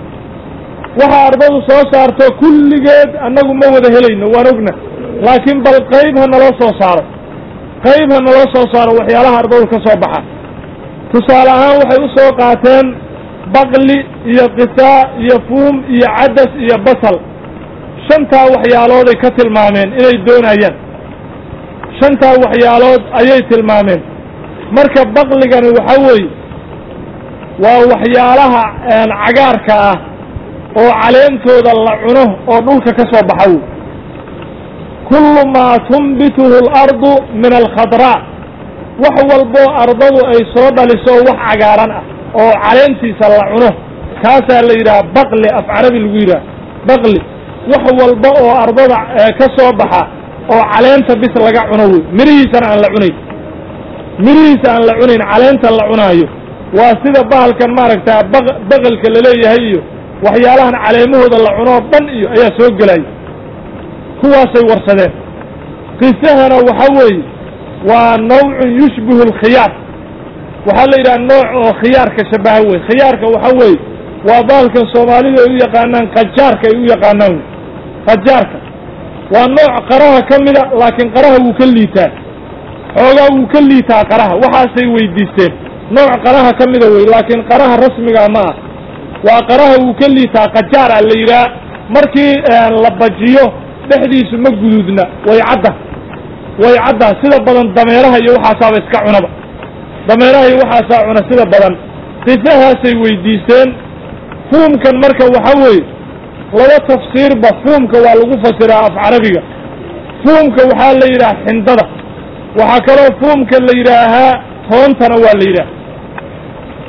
waxa ardadu soo saarto kulligeed annagu ma wada helayno waan ogna laakiin bal qayb ha naloo soo saaro qayb ha naloo soo saaro waxyaalaha ardadu ka soo baxa tusaale ahaan waxay u soo qaateen baqli iyo qisaa iyo fuum iyo cadas iyo basal shantaa waxyaalooday ka tilmaameen inay doonayaan shantaa waxyaalood ayay tilmaameen marka baqligani waxa weeye waa waxyaalaha cagaarka ah oo caleentooda la cuno oo dhulka ka soo baxa wey kullu maa tunbituhu alardu min alkhadraa wax walboo ardadu ay soo dhaliso wax cagaaran ah oo caleentiisa la cuno kaasaa la yidhaha baqli af carabi lagu yidhaha baqli wax walba oo ardada ka soo baxa oo caleenta bis laga cuno wey mirihiisana aan la cunayn mirihiisa aan la cunayn caleenta la cunaayo waa sida bahalkan maaragtaa baqalka laleeyahay iyo waxyaalahan caleemahooda la cunoo dhan iyo ayaa soo gelaya kuwaasay warsadeen qisahana waxa weeye waa nawcun yushbihu alkhiyaar waxaa la yidhaha nooc oo khiyaarka shabaha wey khiyaarka waxa weeye waa bahalkan soomaalidu ay u yaqaanaan qajaarka ay u yaqaanaan wey qajaarka waa nooc qaraha ka mida laakiin qaraha wuu ka liitaa xoogaa wuu ka liitaa qaraha waxaasay weydiisteen nooc qaraha ka mida wey laakiin qaraha rasmigaa ma ah waa qaraha wuu ka liitaa qajaar a la yidhaha markii la bajiyo dhexdiisu ma guduudna way cadda way cadda sida badan dameeraha iyo waxaasaaba iska cunaba dameeraha iyo waxaasaa cuna sida badan qisahaasay weydiisteen fuumkan marka waxa weeye laba tafsiirba fuumka waa lagu fasiraa af carabiga fuumka waxaa la yidhaha xindada waxaa kaloo fuumka la yidhaahaa toontana waa la yidhaha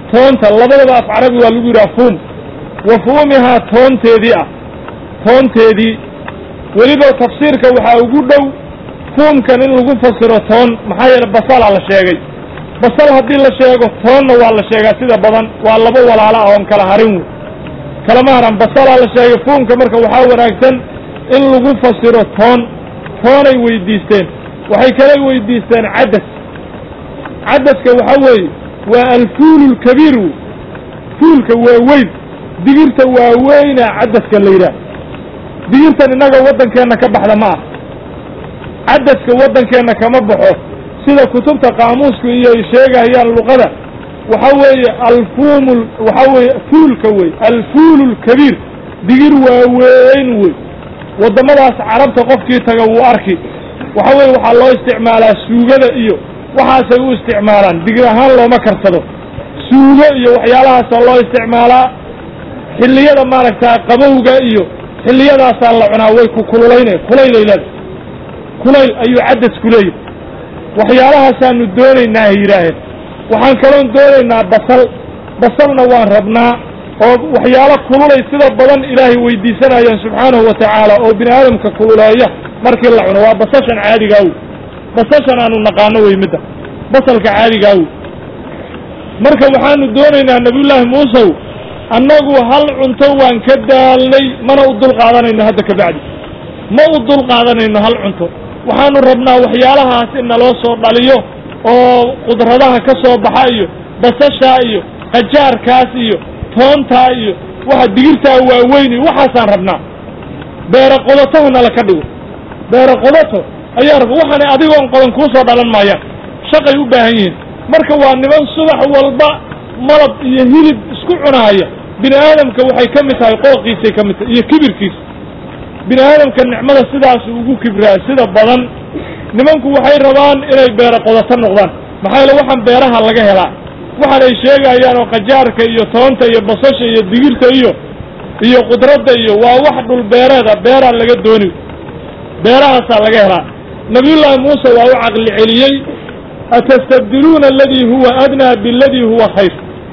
toonta labadaba af carabi waa lagu yidhaha fuum wa fuumihaa toonteedii ah toonteedii weliba tafsiirka waxaa ugu dhow fuumkan in lagu fasiro toon maxaa yeele basalaa la sheegay basal haddii la sheego toonna waa la sheegaa sida badan waa laba walaalo ah oon kala harin wey kalama haran basalaa la sheegay fuumka marka waxaa wanaagsan in lagu fasiro toon toonay weydiisteen waxay kala weydiisteen cadas cadaska waxa weeye waa alfuulu lkabiir wey fuulka waa weyn digirta waa weyna cadaska la yidhaah digirtan innaga waddankeenna ka baxda ma ah cadaska waddankeenna kama baxo sida kutubta qaamuusku iyo ay sheegayaan luqada waxa weeye alfuumu waxa weeye fuulka wey alfuulu lkabiir digir waaweyn wey waddamadaas carabta qofkii taga wuu arki waxa weeye waxaa loo isticmaalaa suugada iyo waxaasay u isticmaalaan digir ahaan looma karsado suugo iyo waxyaalahaasoo loo isticmaalaa xilliyada maaragtaa qabowga iyo xilliyadaasaa la cunaa way ku kululaynay kulaylay leeda kulayl ayuu cadasku leeyahy waxyaalahaasaanu doonaynaa hay yidhaaheen waxaan kaloon doonaynaa basal basalna waan rabnaa oo waxyaalo kululay sida badan ilaahay weydiisanayaan subxaanahu wa tacaala oo bini aadamka kululeeya markii la cuno waa basashan caadigaa wey basashan aanu naqaano wey midda basalka caadigaa wey marka waxaanu doonaynaa nabiyullaahi muusew annagu hal cunto waan ka daalnay mana u dul qaadanayno hadda ka bacdi ma u dul qaadanayno hal cunto waxaanu rabnaa waxyaalahaas in naloo soo dhaliyo oo qudradaha ka soo baxa iyo basashaa iyo qajaarkaas iyo toontaa iyo waxa digirtaa waaweyn iyo waxaasaan rabnaa beero qodotaha nala ka dhigo beero qodato ayaa raba waxaana adigoon qodan kuu soo dhalan maayaan shaqay u baahan yihiin marka waa niman subax walba malab iyo hilib isku cunaaya bini aadamka waxay ka mid tahay qooqiisay ka mid tahay iyo kibirkiisa bini aadamka nicmada sidaas ugu kibraa sida badan nimanku waxay rabaan inay beero qodato noqdaan maxaa yeele waxaan beeraha laga helaa waxaan ay sheegayaan oo qajaarka iyo toonta iyo basasha iyo digirta iyo iyo qudradda iyo waa wax dhul beereeda beeraa laga dooni beerahaasaa laga helaa nabiyullaahi muuse waa u caqli celiyey atastabdiluuna aladii huwa adnaa biladii huwa khayr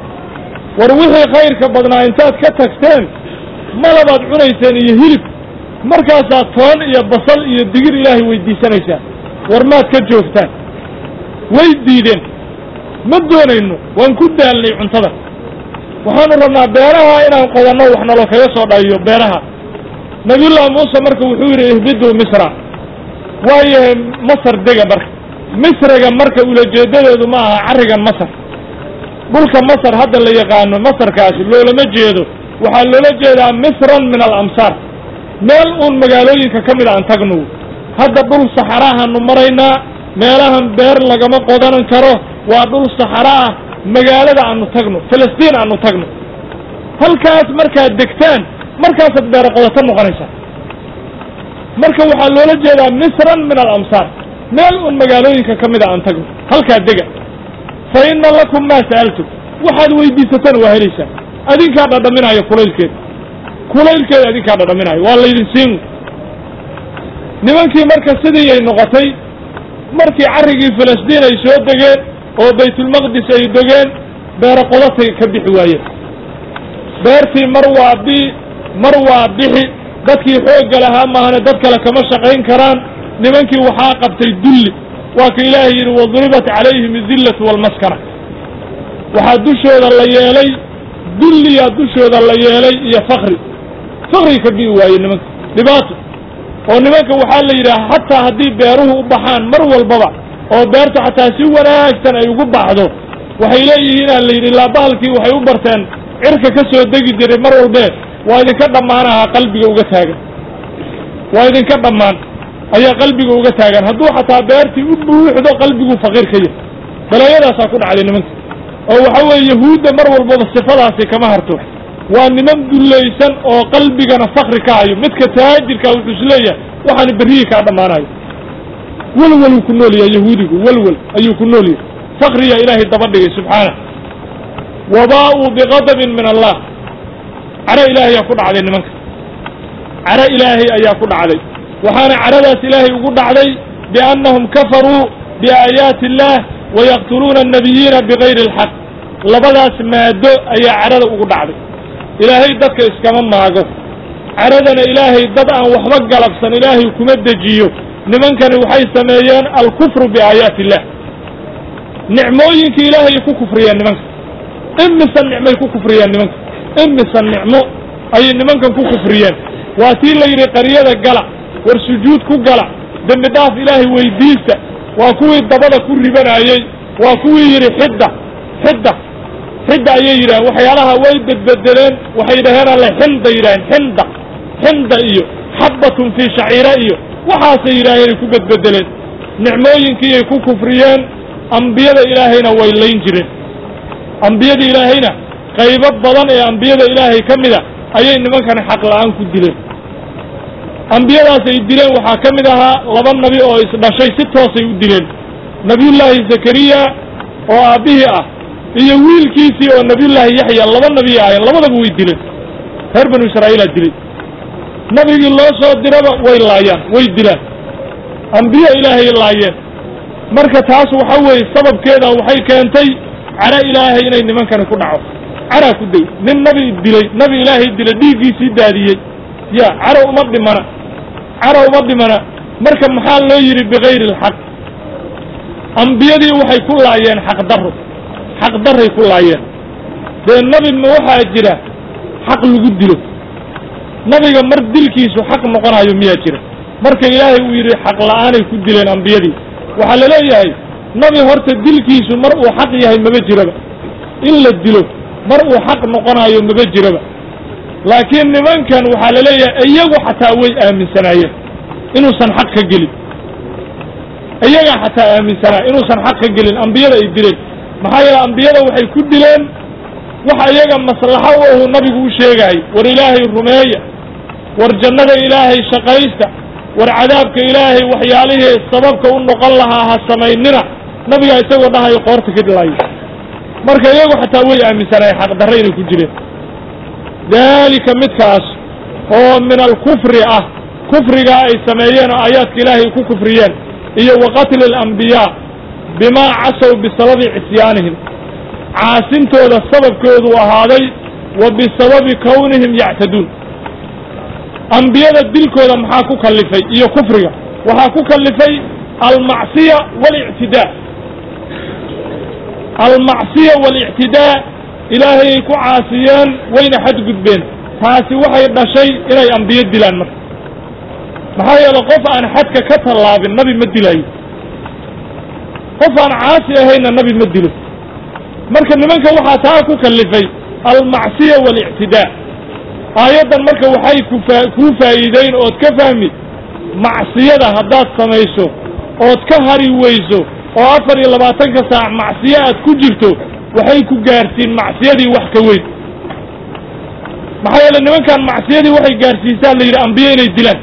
war wixii khayrka badnaa intaad ka tagteen malabaad cunayseen iyo hilib markaasaad toon iyo basal iyo digir ilaahay weydiisanaysaan war maad ka joogtaan way diideen ma doonayno waan ku daalnay cuntada waxaanu rabnaa beeraha inaan qodanno wax naloo kaga soo dhayiyo beeraha nabiyullaahi muuse marka wuxuu yidhi ihbiduu misra waayahay masar dega marka misriga marka ulajeedadeedu ma aha carrigan masar dhulka masar hadda la yaqaano masarkaasi loolama jeedo waxaa loola jeedaa misran min alamsaar meel uun magaalooyinka ka mid a aan tagno hadda dhul saxarahaanu maraynaa meelahan beer lagama qodanan karo waa dhul saxara ah magaalada aanu tagno filistiin aanu tagno halkaas markaad degtaan markaasaad beero qodato noqonaysaa marka waxaa loola jeedaa misran min alamsaar meel uun magaalooyinka ka mid a aan tagno halkaa dega fa inna lakum maa sa'altum waxaad weydiisataan waa helaysaan adinkaa dhadhaminaya kulaylkeeda kulaylkeeda adinkaa dhadhaminaya waa laydin siin nimankii marka sidiiyay noqotay markii carrigii filistiin ay soo degeen oo baytulmaqdis ay degeen beero qodatay ka bixi waayeen beertii mar waa bi mar waa bixi dadkii xoogga lahaa maahane dad kale kama shaqayn karaan nimankii waxaa qabtay dulli waa ka ilaahay yidhi waduribat calayhim idillatu walmaskana waxaa dushooda la yeelay dulliyaa dushooda la yeelay iyo fakri fakri ka bi'i waaye nimanka dhibaato oo nimanka waxaa la yidhaha xataa haddii beeruhu u baxaan mar walbaba oo beertu xataa si wanaagsan ay ugu baxdo waxay leeyihiin aan la yidhi laabahalkii waxay u barteen cirka ka soo degi jiray mar walbee waa idinka dhammaanahaa qalbiga uga taagan waa idinka dhammaan ayaa qalbiga uga taagan hadduu xataa beertii u buuxdo qalbiguu faqiir ka yahay balaayadaasaa ku dhacday nimanka oo waxa weeye yahuudda mar walbaba sifadaasi kama harto waa niman dullaysan oo qalbigana fakri ka hayo midka taajirkaa wuxuu isleeyahay waxaana berrihii kaa dhammaanayo welweluu ku nool yahay yahuudigu welwel ayuu ku nool yahay fakriyaa ilaahay daba dhigay subxaanah wabaa'uu biqadabin min allah caro ilaahay ayaa ku dhacday nimanka caro ilaahay ayaa ku dhacday waxaana caradaas ilaahay ugu dhacday biannahum kafaruu biaayaati illaah wayaqtuluuna annabiyiina bigayri alxaq labadaas maado ayaa cadhada ugu dhacday ilaahay dadka iskama maago cadhadana ilaahay dad aan waxba galabsan ilaahay kuma dejiyo nimankani waxay sameeyeen alkufru biaayaati illah nicmooyinka ilaahay ku kufriyeen nimanka imisa nicmay ku kufriyeen nimanka imisa nicmo ayay nimankan ku kufriyeen waa tii la yidhi qaryada gala war sujuud ku gala dembi dhaaf ilaahay weydiista waa kuwii dabada ku ribanayey waa kuwii yidhi xidda xidda xidda ayay yidhaheen waxyaalaha way bedbedeleen waxay dhaheen alle xinda yidhaheen xinda xinda iyo xabbatun fii shaciira iyo waxaasay yidhaaheen ay ku bedbedeleen nicmooyinkiiyay ku kufriyeen ambiyada ilaahayna way layn jireen ambiyada ilaahayna qaybo badan ee ambiyada ilaahay ka mida ayay nimankani xaq la'aan ku dileen ambiyadaas ay dileen waxaa ka mid ahaa laba nabi oo isdhashay si toosay u dileen nabiyullaahi zakariya oo aabbihii ah iyo wiilkiisii oo nabiyullaahi yaxya laba nabi ahayen labadaba way dileen reer banu israa'iilaa dilay nabigii loo soo diraba way laayaan way dilaan ambiye ilaahay laayeen marka taas waxa weeye sababkeeda waxay keentay cadho ilaahay inay nimankani ku dhaco cadhaa ku day nin nabi dilay nabi ilaahay dilay dhiiggiisii daadiyey ya cadho uma dhimana cadho uma dhimana marka maxaa loo yidhi bikayri alxaq ambiyadii waxay ku laayeen xaqdarro xaqdarray ku laayeen dee nabi ma waxaa jira xaq lagu dilo nabiga mar dilkiisu xaq noqonayo miyaa jira marka ilaahay uu yidhi xaq la'aanay ku dileen ambiyadii waxaa la leeyahay nabi horta dilkiisu mar uu xaq yahay maba jiraba in la dilo mar uu xaq noqonayo maba jiraba laakiin nimankan waxaa la leeyahay iyagu xataa way aaminsanaayeen inuusan xaq ka gelin iyagaa xataa aaminsanaa inuusan xaq ka gelin ambiyada ay dileen maxaa yeele ambiyada waxay ku dileen waxa iyaga maslaxo u ahu nabigu u sheegahay war ilaahay rumeeya war jannada ilaahay shaqaysta war cadaabka ilaahay waxyaalihii sababka u noqon lahaa ha samaynina nabigaa isagoo dhahayo qoorta ka dhilaayo marka iyagu xataa way aaminsanaay xaqdarre inay ku jireen daalika midkaas oo min alkufri ah kufrigaa ay sameeyeen oo aayaadka ilaahay ku kufriyeen iyo wa qatli alambiyaa bimaa casow bisababi cisyaanihim caasintooda sababkoodu ahaaday wa bisababi kownihim yactaduun ambiyada dilkooda maxaa ku kallifay iyo kufriga waxaa ku kallifay almacsiya waalictidaa almacsiya waalictidaa ilaahayay ku caasiyeen wayna xadgudbeen taasi waxay dhashay inay ambiyo dilaan marka maxaa yeele qof aan xadka ka tallaabin nabi ma dilaayo qof aan caasi ahayna nabi ma dilo marka nimanka waxaa taa ku kallifay almacsiya waalictidaa aayaddan marka waxay kufa kuu faa'iideyn ood ka fahmi macsiyada haddaad samayso ood ka hari weyso oo afar iyo labaatanka saac macsiyo aad ku jirto waxay ku gaarsiin macsiyadii wax ka weyn maxaa yeele nimankan macsiyadii waxay gaarsiisaa la yidhi ambiye inay dilaan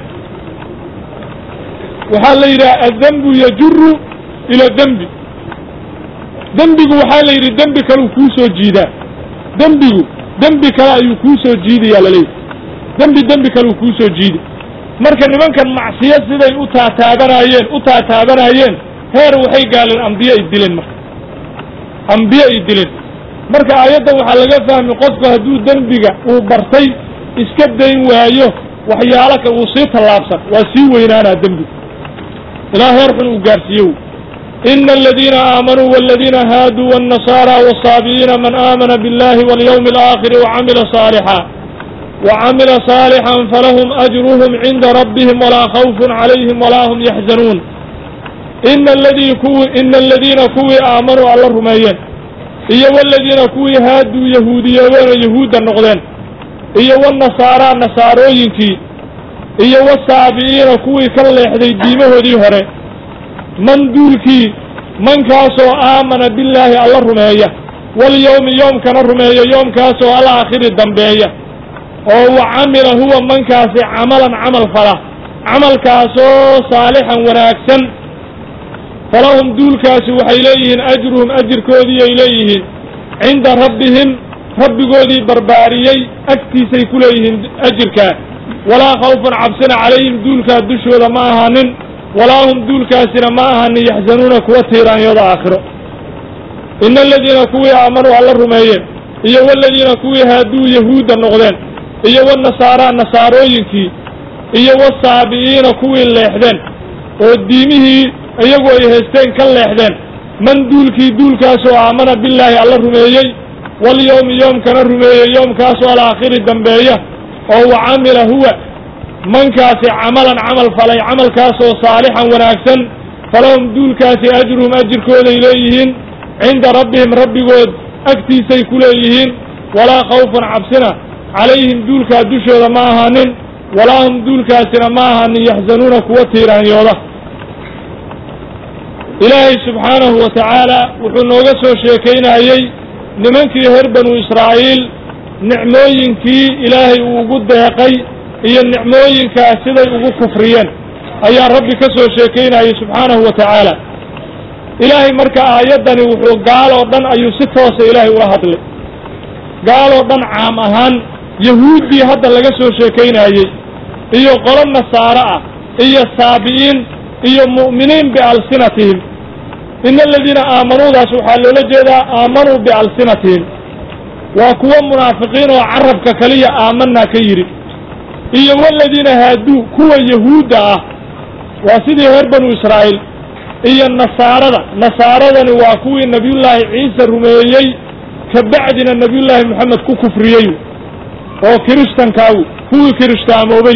waxaa la yidhaha addembu yajuru ila dembi dembigu waxaa la yidhi dembi kaleu kuu soo jiidaa dembigu dembi kale ayuu kuu soo jiidayaa laleeyahy dembi dembi kaleu kuu soo jiidi marka nimankan macsiyo siday u taataabanayeen u taataabanayeen heer waxay gaaleen ambiye ay dileen marka ambiye ay dileen marka aayaddan waxaa laga fahmi qofku hadduu dembiga uu bartay iska dayn waayo waxyaalo ka uu sii tallaabsan waa sii weynaanaa dembigu ilaa heer xun uu gaarsiiyo ina aladiina aamanuu waladiina haaduu wاnnasaara wالsaabi'iina man aamana biاllahi walyawmi اlaakhiri wacamila saalixa wacamila saalixan falahum ajruhum cinda rabbihim walaa khawfun calayhim walaa hum yaxzanuun ina aladii kuwi ina aladiina kuwii aamanuu alla rumeeyeen iyo waladiina kuwii haaduu yahuudiyoobeen oo yahuudda noqdeen iyo wannasaaraa nasaarooyinkii iyo wasaabi'iina kuwii ka leexday diimahoodii hore man duulkii mankaasoo aamana billaahi alla rumeeya walyowmi yoomkana rumeeya yoomkaasoo alaakhiri dambeeya oo wa camila huwa mankaasi camalan camal fala camalkaasoo saalixan wanaagsan falahum duulkaasi waxay leeyihiin ajruhum ajirkoodii ay leeyihiin cinda rabbihim rabbigoodii barbaariyey agtiisay ku leeyihiin ajirkaa walaa khawfun cabsina calayhim duulkaa dushooda ma ahaanin walaa hum duulkaasina ma ahaanin yaxzanuuna kuwa tiiraanyooda aakhiro ina aladiina kuwii aamanuu alla rumeeyeen iyo waladiina kuwii haaduu yahuudda noqdeen iyo wanasaaraa nasaarooyinkii iyo wasaabi'iina kuwii leexdeen oo diimihii iyagu ay haysteen ka leexdeen man duulkii duulkaasoo aamana billaahi alla rumeeyey walyowmi yoomkana rumeeyey yoomkaasoo alaakhiri dambeeya oo wa camila huwa mankaasi camalan camal falay camalkaasoo saalixan wanaagsan falahum duulkaasi ajruhum ajirkooday leeyihiin cinda rabbihim rabbigood agtiisay ku leeyihiin walaa khawfun cabsina calayhim duulkaa dushooda ma ahaanin walaa hum duulkaasina ma ahaanin yaxzanuuna kuwa tiiraanyooda ilaahay subxaanahu wa tacaala wuxuu nooga soo sheekaynayey nimankii reer banu israa'iil nicmooyinkii ilaahay uu ugu deeqay iyo nicmooyinkaas siday ugu kufriyeen ayaa rabbi ka soo sheekaynayey subxaanahu wa tacaala ilaahay marka aayaddani wuxuu gaaloo dhan ayuu si toosa ilaahay ula hadlay gaaloo dhan caam ahaan yahuuddii hadda laga soo sheekaynayey iyo qolo nasaaro ah iyo saabi'iin iyo mu'miniin bialsinatihim ina aladiina aamanuudaas waxaa loola jeedaa aamanuu bialsinatihim waa kuwo munaafiqiin oo carabka kaliya aamanaa ka yidhi iyo waladiina haaduu kuwa yahuudda ah waa sidii reer banu israa'iil iyo nasaarada nasaaradani waa kuwii nebiyullaahi ciise rumeeyey ka bacdina nebiyullaahi moxamed ku kufriyey oo kirishtankaagu kuwii kirishtaamoobayu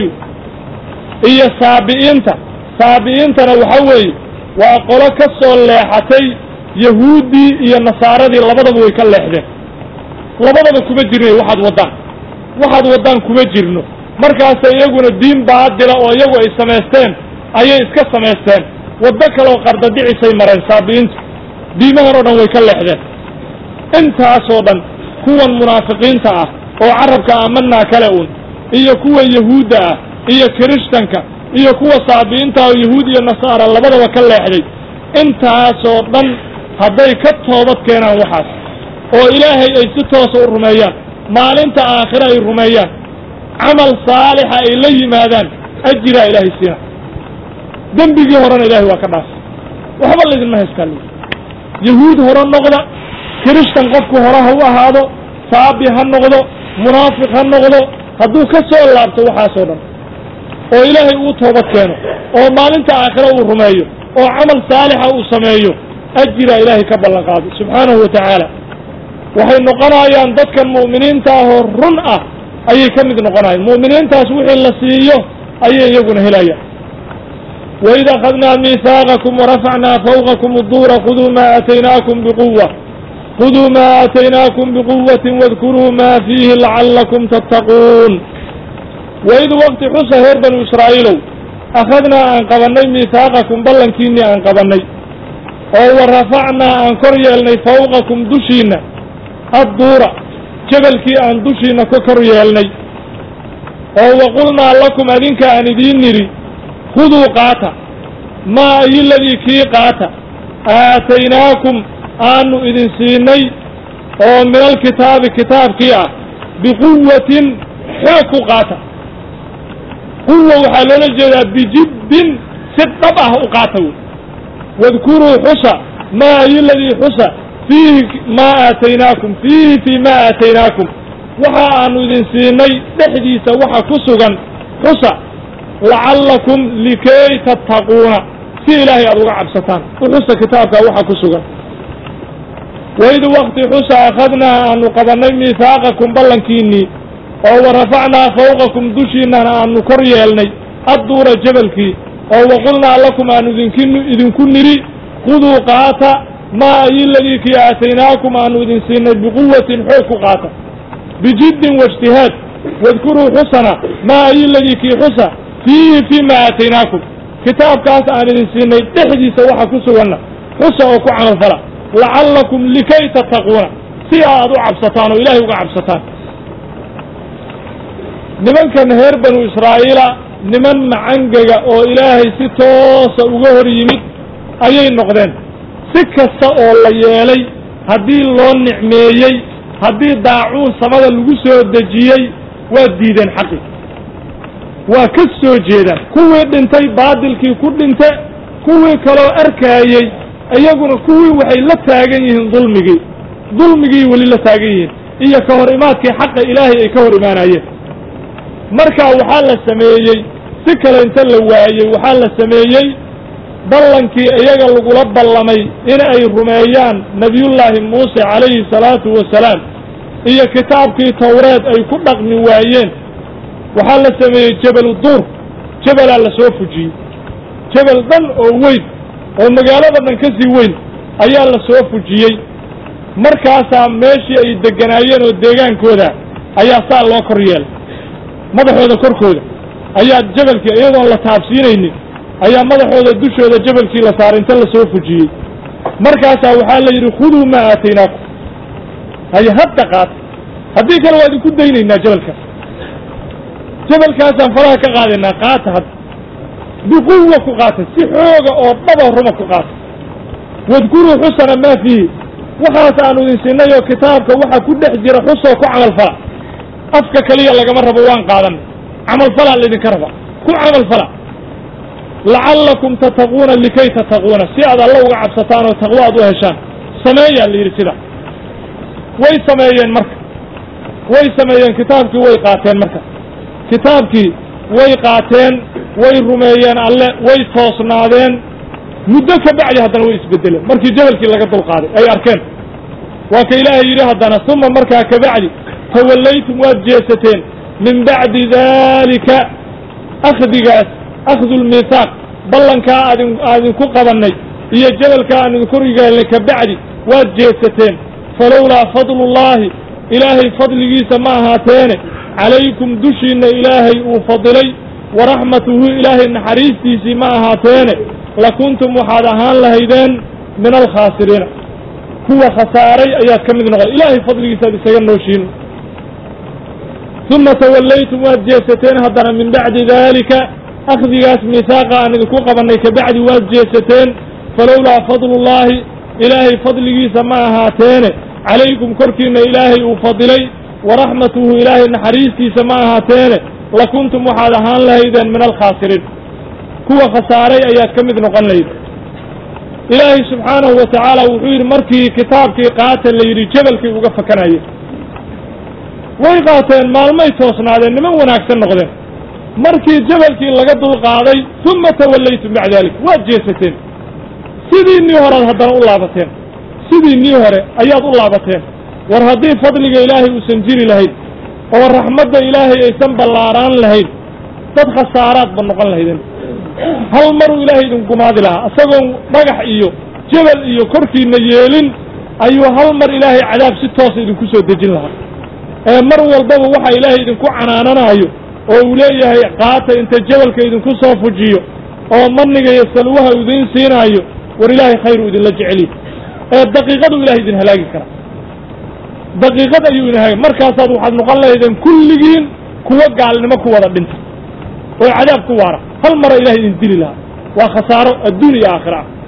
iyo saabi'iinta saabi'iintana waxa weeye waa qolo ka soo leexatay yahuuddii iyo nasaaradii labadaba way ka leexdeen labadaba kuma jirnay waxaad waddaan waxaad waddaan kuma jirno markaasa iyaguna diin baadila oo iyagu ay samaysteen ayay iska samaysteen waddo kaleoo qardadicisay mareen saabi'iintu diimahan oo dhan way ka leexdeen intaasoo dhan kuwan munaafiqiinta ah oo carabka aamanaa kale un iyo kuwa yahuudda ah iyo kirishtanka iyo kuwa saabi'iinta oo yahuud iyo nasaara labadaba ka leexday intaasoo dhan hadday ka toobad keenaan waxaas oo ilaahay ay si toosa u rumeeyaan maalinta aakhire ay rumeeyaan camal saalixa ay la yimaadaan ajiraa ilaahay siina dembigii horena ilaahay waa ka dhaafay waxba laydinma haystaa li yahuud hore noqda kirishtan qofku hore ha u ahaado saabi ha noqdo munaafiq ha noqdo hadduu ka soo laabto waxaasoo dhan oo ilaahay uu toobad keeno oo maalinta aakhire uu rumeeyo oo camal saalixa uu sameeyo ajiraa ilaahay ka ballan qaaday subxaanahu wa tacaala waxay noqonayaan dadkan mu'miniinta ahoo run ah ayay ka mid noqonayaan mu'miniintaas wixii la siiyo ayay iyaguna helayaan waid akhadnaa miihaaqakum warafacnaa fawqakum uduura khuduu maa aataynaakum biquwa khuduu maa aataynaakum biquwatin wadkuruu maa fiihi lacallakum tattaquun waid waqti xusa reer banu israa'iilow akhadnaa aan qabannay miihaaqakum ballankiinnii aan qabannay oo wa rafacnaa aan kor yeelnay fawqakum dushiinna adduura jebalkii aan dushiinna ka kor yeelnay oo wa qulnaa lakum adinka aan idiin nidhi khuduu qaata maa ayiladii kii qaata aataynaakum aanu idin siinay oo min alkitaabi kitaabkii ah biquwatin xoog ku qaata quwa waxaa loola jeedaa bijiddin si dhab ah u qaata wey wadkuruu xusa maa ayiladii xusa fiihi maa aataynaakum fiihi fii maa aataynaakum waxa aanu idin siinay dhexdiisa waxa ku sugan xusa lacallakum likay tattaquuna si ilaahay aada uga cabsataan u xusa kitaabka waxa ku sugan waid wakti xusa akhadnaa aanu qabannay miihaaqakum ballankiinnii oo wa rafacnaa fawqakum dushiinnana aanu kor yeelnay adduura jebalkii oo wa qulnaa lakum aanu idinkin idinku nidhi khuduu qaata maa ayiladii kii aataynaakum aanu idin siinay biquwatin xoog ku qaata bijiddin waijtihaad wadkuruu xusana maa ayiladii kii xusa fiihi fii ma aataynaakum kitaabkaas aan idin siinay dhexdiisa waxa ku suganna xusa oo ku camalfala lacallakum likay tattaquuna si aad u cabsataan oo ilaahay uga cabsataan nimankan reer banu israa'iila niman macangaga oo ilaahay si toosa uga hor yimid ayay noqdeen si kasta oo la yeelay haddii loo nicmeeyey haddii daacuun samada lagu soo dejiyey waa diideen xaqi waa ka soo jeedaan kuwii dhintay baadilkii ku dhinte kuwii kaloo arkaayey iyaguna kuwii waxay la taagan yihiin dulmigii dulmigii weli la taagan yihiin iyo ka hor imaadkii xaqa ilaahay ay ka hor imaanayeen marka waxaa la sameeyey si kale inta la waayey waxaa la sameeyey ballankii iyaga lagula ballamay in ay rumeeyaan nebiyullaahi muuse calayhi salaatu wasalaam iyo kitaabkii tawreed ay ku dhaqmi waayeen waxaa la sameeyey jabalu duur jabalaa la soo fujiyey jabal dhan oo weyn oo magaalada dhan ka sii weyn ayaa la soo fujiyey markaasaa meeshii ay degganaayeen oo deegaankooda ayaa saa loo kor yeelay madaxooda korkooda ayaa jabalkii iyadoon la taabsiinaynin ayaa madaxooda dushooda jabalkii la saaray inta la soo fujiyey markaasaa waxaa la yidhi khuduu maa aataynaakum haye hadda qaata haddii kale waa idinku daynaynaa jabalkaas jabalkaasaan faraha ka qaadaynaa qaata hadda biquwa ku qaata si xooga oo dhaba ruma ku qaata wadkuruu xusana maa fiihi waxaas aanu idin siinay oo kitaabka waxa ku dhex jira xusoo ku camalfala afka keliya lagama rabo waan qaadanay camalfalaa laydinka raba ku camalfala lacallakum tattaquuna likay tattaquuna si aad alla uga cabsataan oo taqwo aad u heshaan sameeyaa la yidhi sida way sameeyeen marka way sameeyeen kitaabkii way qaateen marka kitaabkii way qaateen way rumeeyeen alle way toosnaadeen muddo ka bacdi haddana way isbedeleen markii jabalkii laga dulqaaday ay arkeen waa ka ilaahay yidhi haddana uma markaa ka bacdi tawallaytum waad jeesateen min bacdi daalika akhdigaas akhdu lmiihaaq ballankaa aadin aadinku qabannay iyo jabalkaa aan idinku rigaalnay ka bacdi waad jeesateen falowlaa fadlullaahi ilaahay fadligiisa ma ahaateene calaykum dushiinna ilaahay uu fadilay waraxmatuhu ilaahay naxariistiisii ma ahaateene lakuntum waxaad ahaan lahaydeen min alkhaasiriina kuwa khasaaray ayaad ka mid noqday ilaahay fadligiisaad isaga nooshiin uma tawallaytum waad jeesateen haddana min bacdi daalika akhdigaas miihaaqa aan idinku qabannay ka bacdi waad jeesateen falowlaa fadlullaahi ilaahay fadligiisa ma ahaateene calaykum korkiinna ilaahay uu fadilay waraxmatuhu ilaahay naxariistiisa ma ahaateene lakuntum waxaad ahaan lahaydeen min alkhaasiriin kuwa khasaaray ayaad ka mid noqon lahayd ilaahay subxaanahu wa tacaala wuxuu yidhi markii kitaabkii qaata la yidhi jabalkii uga fakanayay way qaateen maalmay toosnaadeen niman wanaagsan noqdeen markii jabalkii laga dulqaaday uma tawallaytum bacda dalik waad jeesateen sidii nii horead haddana u laabateen sidii nii hore ayaad u laabateen war haddii fadliga ilaahay uusan jiri lahayn oo raxmadda ilaahay aysan ballaaraan lahayn dad khasaaraadba noqon lahaydeen hal maruu ilaahay idin gumaadi lahaa isagoon dhagax iyo jabal iyo korkiina yeelin ayuu hal mar ilaahay cadaab si toosa idinku soo dejin lahaa ee mar walbaba waxa ilaahay idinku canaananayo oo uu leeyahay qaata inta jabalka idinku soo fujiyo oo maniga iyo salwaha uu idiin siinaayo war ilaahay khayru idinla jeceliy ee daqiiqadu ilahay idin halaagi karaa daqiiqad ayuu idin halaagi markaasaad waxaad noqon lahaydeen kulligiin kuwo gaalnimo ku wada dhinta oo cadaab ku waara hal mara ilahay idin dili lahaa waa khasaaro adduun iyo aakhira ah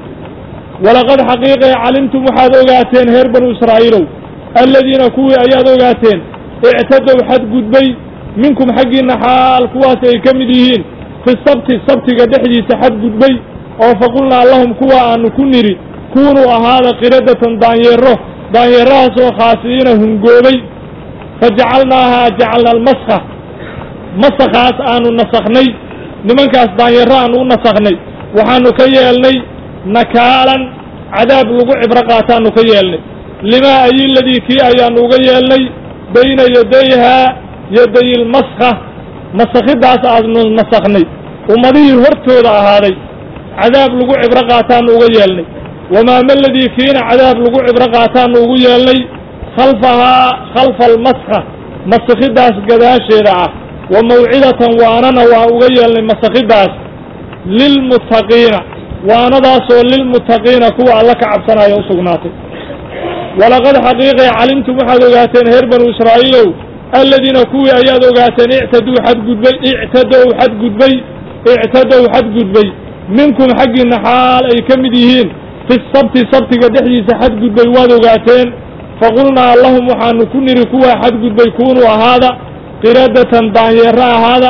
walaqad xaqiiqee calimtum waxaad ogaateen reer banu israa'iilow alladiina kuwii ayaad ogaateen ictadow xadgudbay minkum xaggiinna xaal kuwaas ay ka mid yihiin fi sabti sabtiga dhexdiisa xadgudbay oo faqulnaa lahum kuwa aanu ku nidhi kuunuu ahaada qiradatan daanyeero daanyeerahaas oo khaasi'iina hungoobay fajacalnaahaa jacalna almaskha masakhaas aanu nasakhnay nimankaas daanyeero aanu u nasakhnay waxaanu ka yeelnay nakaalan cadaab lagu cibro qaataanu ka yeelnay limaa ayi ladii kii ayaanu uga yeelnay bayna yadayhaa yaday ilmaskha masakhidaas aanu nasakhnay ummadihii hortooda ahaaday cadaab lagu cibro qaataanu uga yeelnay wamaa maladii kiina cadaab lagu cibro qaataanu ugu yeelnay khalfahaa khalfa almaskha masakhidaas gadaasheeda ah wa mawcidatan waanana waa uga yeelnay masakhidaas lilmuttaqiina waanadaasoo lilmuttaqiina kuwa alla ka cabsanaya u sugnaatay walaqad xaqiiqay calimtum waxaad ogaateen reer banu israa'iilow alladiina kuwii ayaad ogaateen ictaduu xadgudbay ictadow xadgudbay ictadow xadgudbay minkum xaggiinna xaal ay ka mid yihiin fi sabti sabtiga dhexdiisa xadgudbay waad ogaateen faqulnaa lahum waxaanu ku nidhi kuwaa xadgudbay kuunuu ahaada qiradatan daanyeero ahaada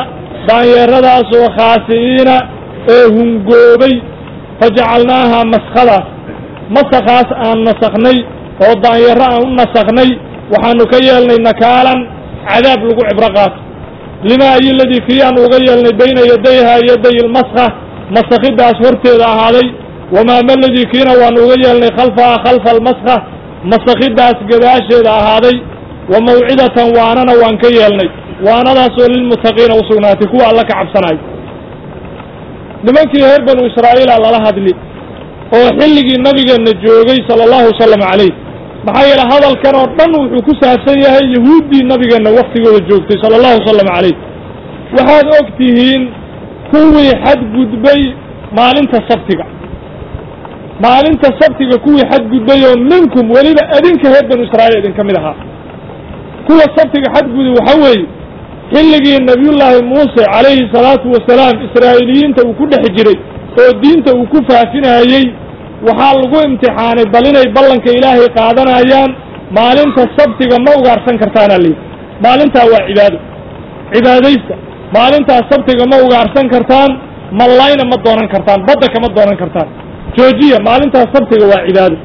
daanyeeradaasoo khaasi'iina ee hungoobay fajacalnaahaa maskhadaas masakaas aan nasakhnay oo daanyaro aan u nasakhnay waxaanu ka yeelnay nakaalan cadaab lagu cibro qaato limaa iyo ladii kii aan uga yeelnay bayna yadayha yaday ilmaska masakhidaas horteeda ahaaday wamaa ma ladii kiina waanu uga yeelnay khalfaha khalfa almaska masakhidaas gadaasheeda ahaaday wa mawcidatan waanana waan ka yeelnay waanadaasoo lilmuttaqiina u sugnaatay kuwa alla ka cabsanayo nimankii reer banu israa'iila lala hadli oo xilligii nabigeenna joogay sala allahu wasalam calayh maxaa yeele hadalkan oo dhan wuxuu ku saabsan yahay yahuuddii nabigeenna waktigooda joogtay sala allahu wasalam calayh waxaad og tihiin kuwii xadgudbay maalinta sabtiga maalinta sabtiga kuwii xadgudbay oo minkum weliba adinka reer banu israa'iil idinka mid ahaa kuwa sabtiga xadgudub waxa weeye xilligii nabiyullaahi muuse calayhi salaatu wasalaam israa'iiliyiinta uu ku dhex jiray oo diinta uu ku faafinayey waxaa lagu imtixaanay bal inay ballanka ilaahay qaadanayaan maalinta sabtiga ma ugaarsan kartaana layidhi maalintaa waa cibaado cibaadaysta maalintaas sabtiga ma ugaarsan kartaan mallayna ma doonan kartaan badda kama doonan kartaan joojiya maalintaas sabtiga waa cibaado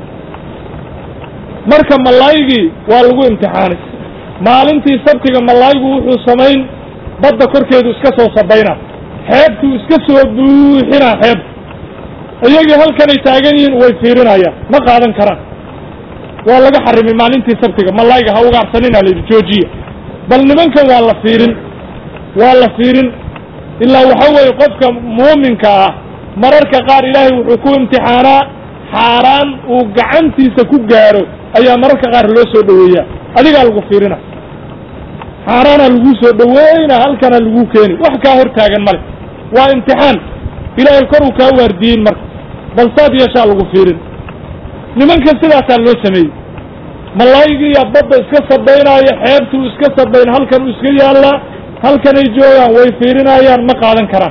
marka mallaygii waa lagu imtixaanay maalintii sabtiga mallaygu wuxuu samayn badda korkeedu iska soo sabaynaa xeebtuu iska soo buuxinaa xeebta iyagii halkanay taagan yihiin way fiirinayaan ma qaadan karaan waa laga xarimay maalintii sabtiga mallayga ha ugaarsanina layidhi joojiya bal nimankan waa la fiirin waa la fiirin ilaa waxa weeye qofka muuminka ah mararka qaar ilaahay wuxuu ku imtixaanaa xaaraan uu gacantiisa ku gaaro ayaa mararka qaar loo soo dhoweeyaa adigaa lagu fiirina xaaraanaa laguu soo dhoweyna halkana laguu keeni wax kaa hor taagan male waa imtixaan ilaahay koruu kaa waardiyeyn marka bal saad yeeshaa lagu fiirin nimankan sidaasaa loo sameeyey mallaygiiya badda iska sabaynaayo xeebtuu iska sabayn halkan uu iska yaallaa halkanay joogaan way fiirinayaan ma qaadan karaan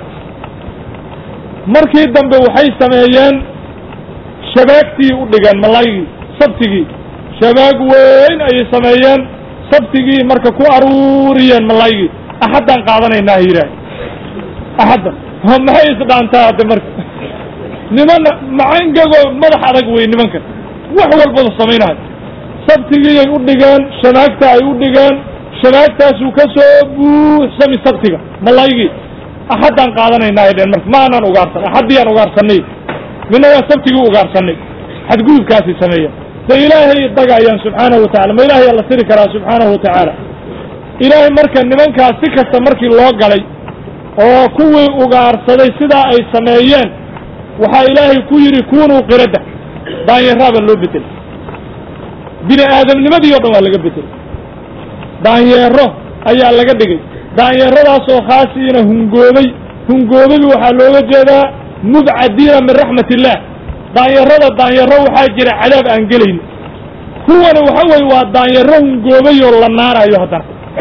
markii dambe waxay sameeyeen shabaagtii u dhigeen mallaygii sabtigii shabaag weyn ayay sameeyeen sabtigii marka ku aruuriyeen mallaygii axaddaan qaadanaynaa yidhaah axadda maxay isdhaantaa hadde marka nimana macangagoo madax adag wey nimankan wax walbada samaynayo sabtigiiyay u dhigeen shamaagta ay u dhigeen shamaagtaasuu ka soo buuxsami sabtiga malaygii axaddaan qaadanaynaa ay dheen marka ma aanaan ugaarsan axaddiyaan ugaarsanay mina waa sabtigii ugaarsanay xadgudubkaasay sameeyeen de ilaahay dagayaan subxaanahu watacala ma ilahay alla siri karaa subxaanahu watacaala ilaahay marka nimankaas si kasta markii loo galay oo kuwii ugaarsaday sidaa ay sameeyeen waxaa ilaahay ku yidhi kunuu qiradda daanyaraabaa loo bedelay bini aadamnimadii o dhan waa laga bedelay daanyeero ayaa laga dhigay daanyeeradaasoo khaasiina hungoobay hungoobadu waxaa looga jeedaa mubcadiina min raxmat illaah daanyarada daanyaro waxaa jira cadaab aan gelayn kuwana waxa weye waa daanyaro hungoobay oo la naarayo haddana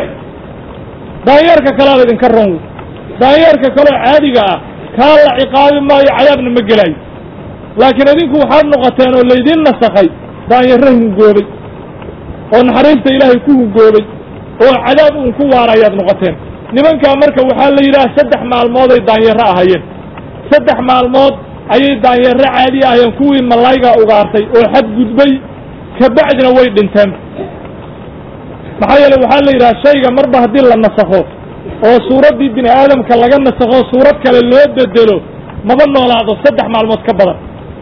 daanyeerka kalea laydinka ron wey daanyeerka kaleo caadiga ah kaa la ciqaabi maayo cadaabna ma gelaayo laakiin idinku waxaad noqoteen oo laydiin nasakhay daanyaro hungoobay oo naxariista ilaahay ku hungoobay oo cadaab uun ku waarayaad noqoteen nimankaa marka waxaa la yidhaha saddex maalmooday daanyaro ahayeen saddex maalmood ayay daanyaro caadi ahayeen kuwii mallaygaa ugaartay oo xadgudbay kabacdina way dhinteen maxaa yeele waxaa la yidhaha shayga marba haddii la nasakho oo suuraddii bini aadamka laga nasakho suurad kale loo bedelo maba noolaado saddex maalmood ka badan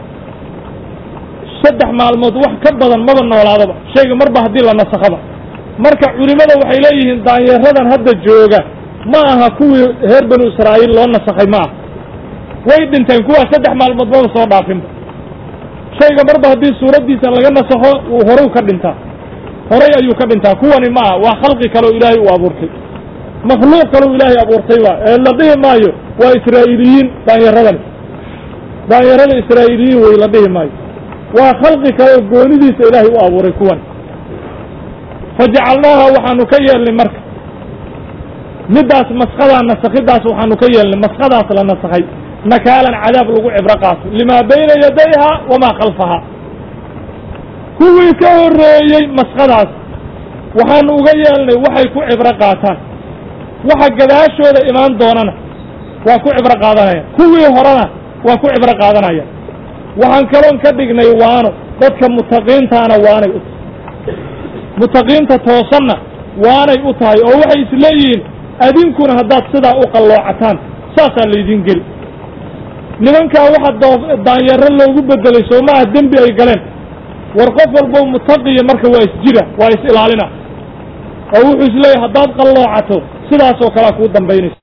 saddex maalmood wax ka badan maba noolaadoba shayga marba haddii la nasakhoba marka culimmada waxay leeyihiin daanyaradan hadda jooga ma aha kuwii reer banu israa'iil loo nasakhay ma aha way dhinteen kuwaa saddex maalmood maba soo dhaafinba shayga marba haddii suuraddiisa laga nasakho uu horu ka dhintaa horay ayuu ka dhintaa kuwani ma aha waa khalqi kaleo ilaahay uu abuurtay makhluuq kaleu ilaahay abuurtay waa ee la dhihi maayo waa israa'iiliyiin daanyaradani daanyarada israa'iiliyiin wey la dhihi maayo waa khalqi kaleo goonidiisa ilaahay u abuuray kuwan fajacalnaaha waxaanu ka yeelnay marka middaas maskadaa nasakhidaas waxaanu ka yeelnay maskadaas la nasakhay nakaalan cadaab lagu cibro qaato limaa bayna yadayha wamaa khalfaha kuwii ka horreeyey maskadaas waxaanu uga yeelnay waxay ku cibro qaataan waxa gadaashooda imaan doonana waa ku cibro qaadanaya kuwii horena waa ku cibro qaadanaya waxaan kaloon ka dhignay waano dadka mutaqiintaana waanay u tahay mutaqiinta toosanna waanay u tahay oo waxay isleeyihiin adinkuna haddaad sidaa u qalloocataan saasaa laydin geli nimankaa waxa doo daanyaro loogu bedelay soo maaha dembi ay galeen war qof walbo mutaqiya marka waa isjira waa is ilaalina oo wuxuu isleeyahay haddaad qalloocato sidaasoo kalea kuu dambaynaysa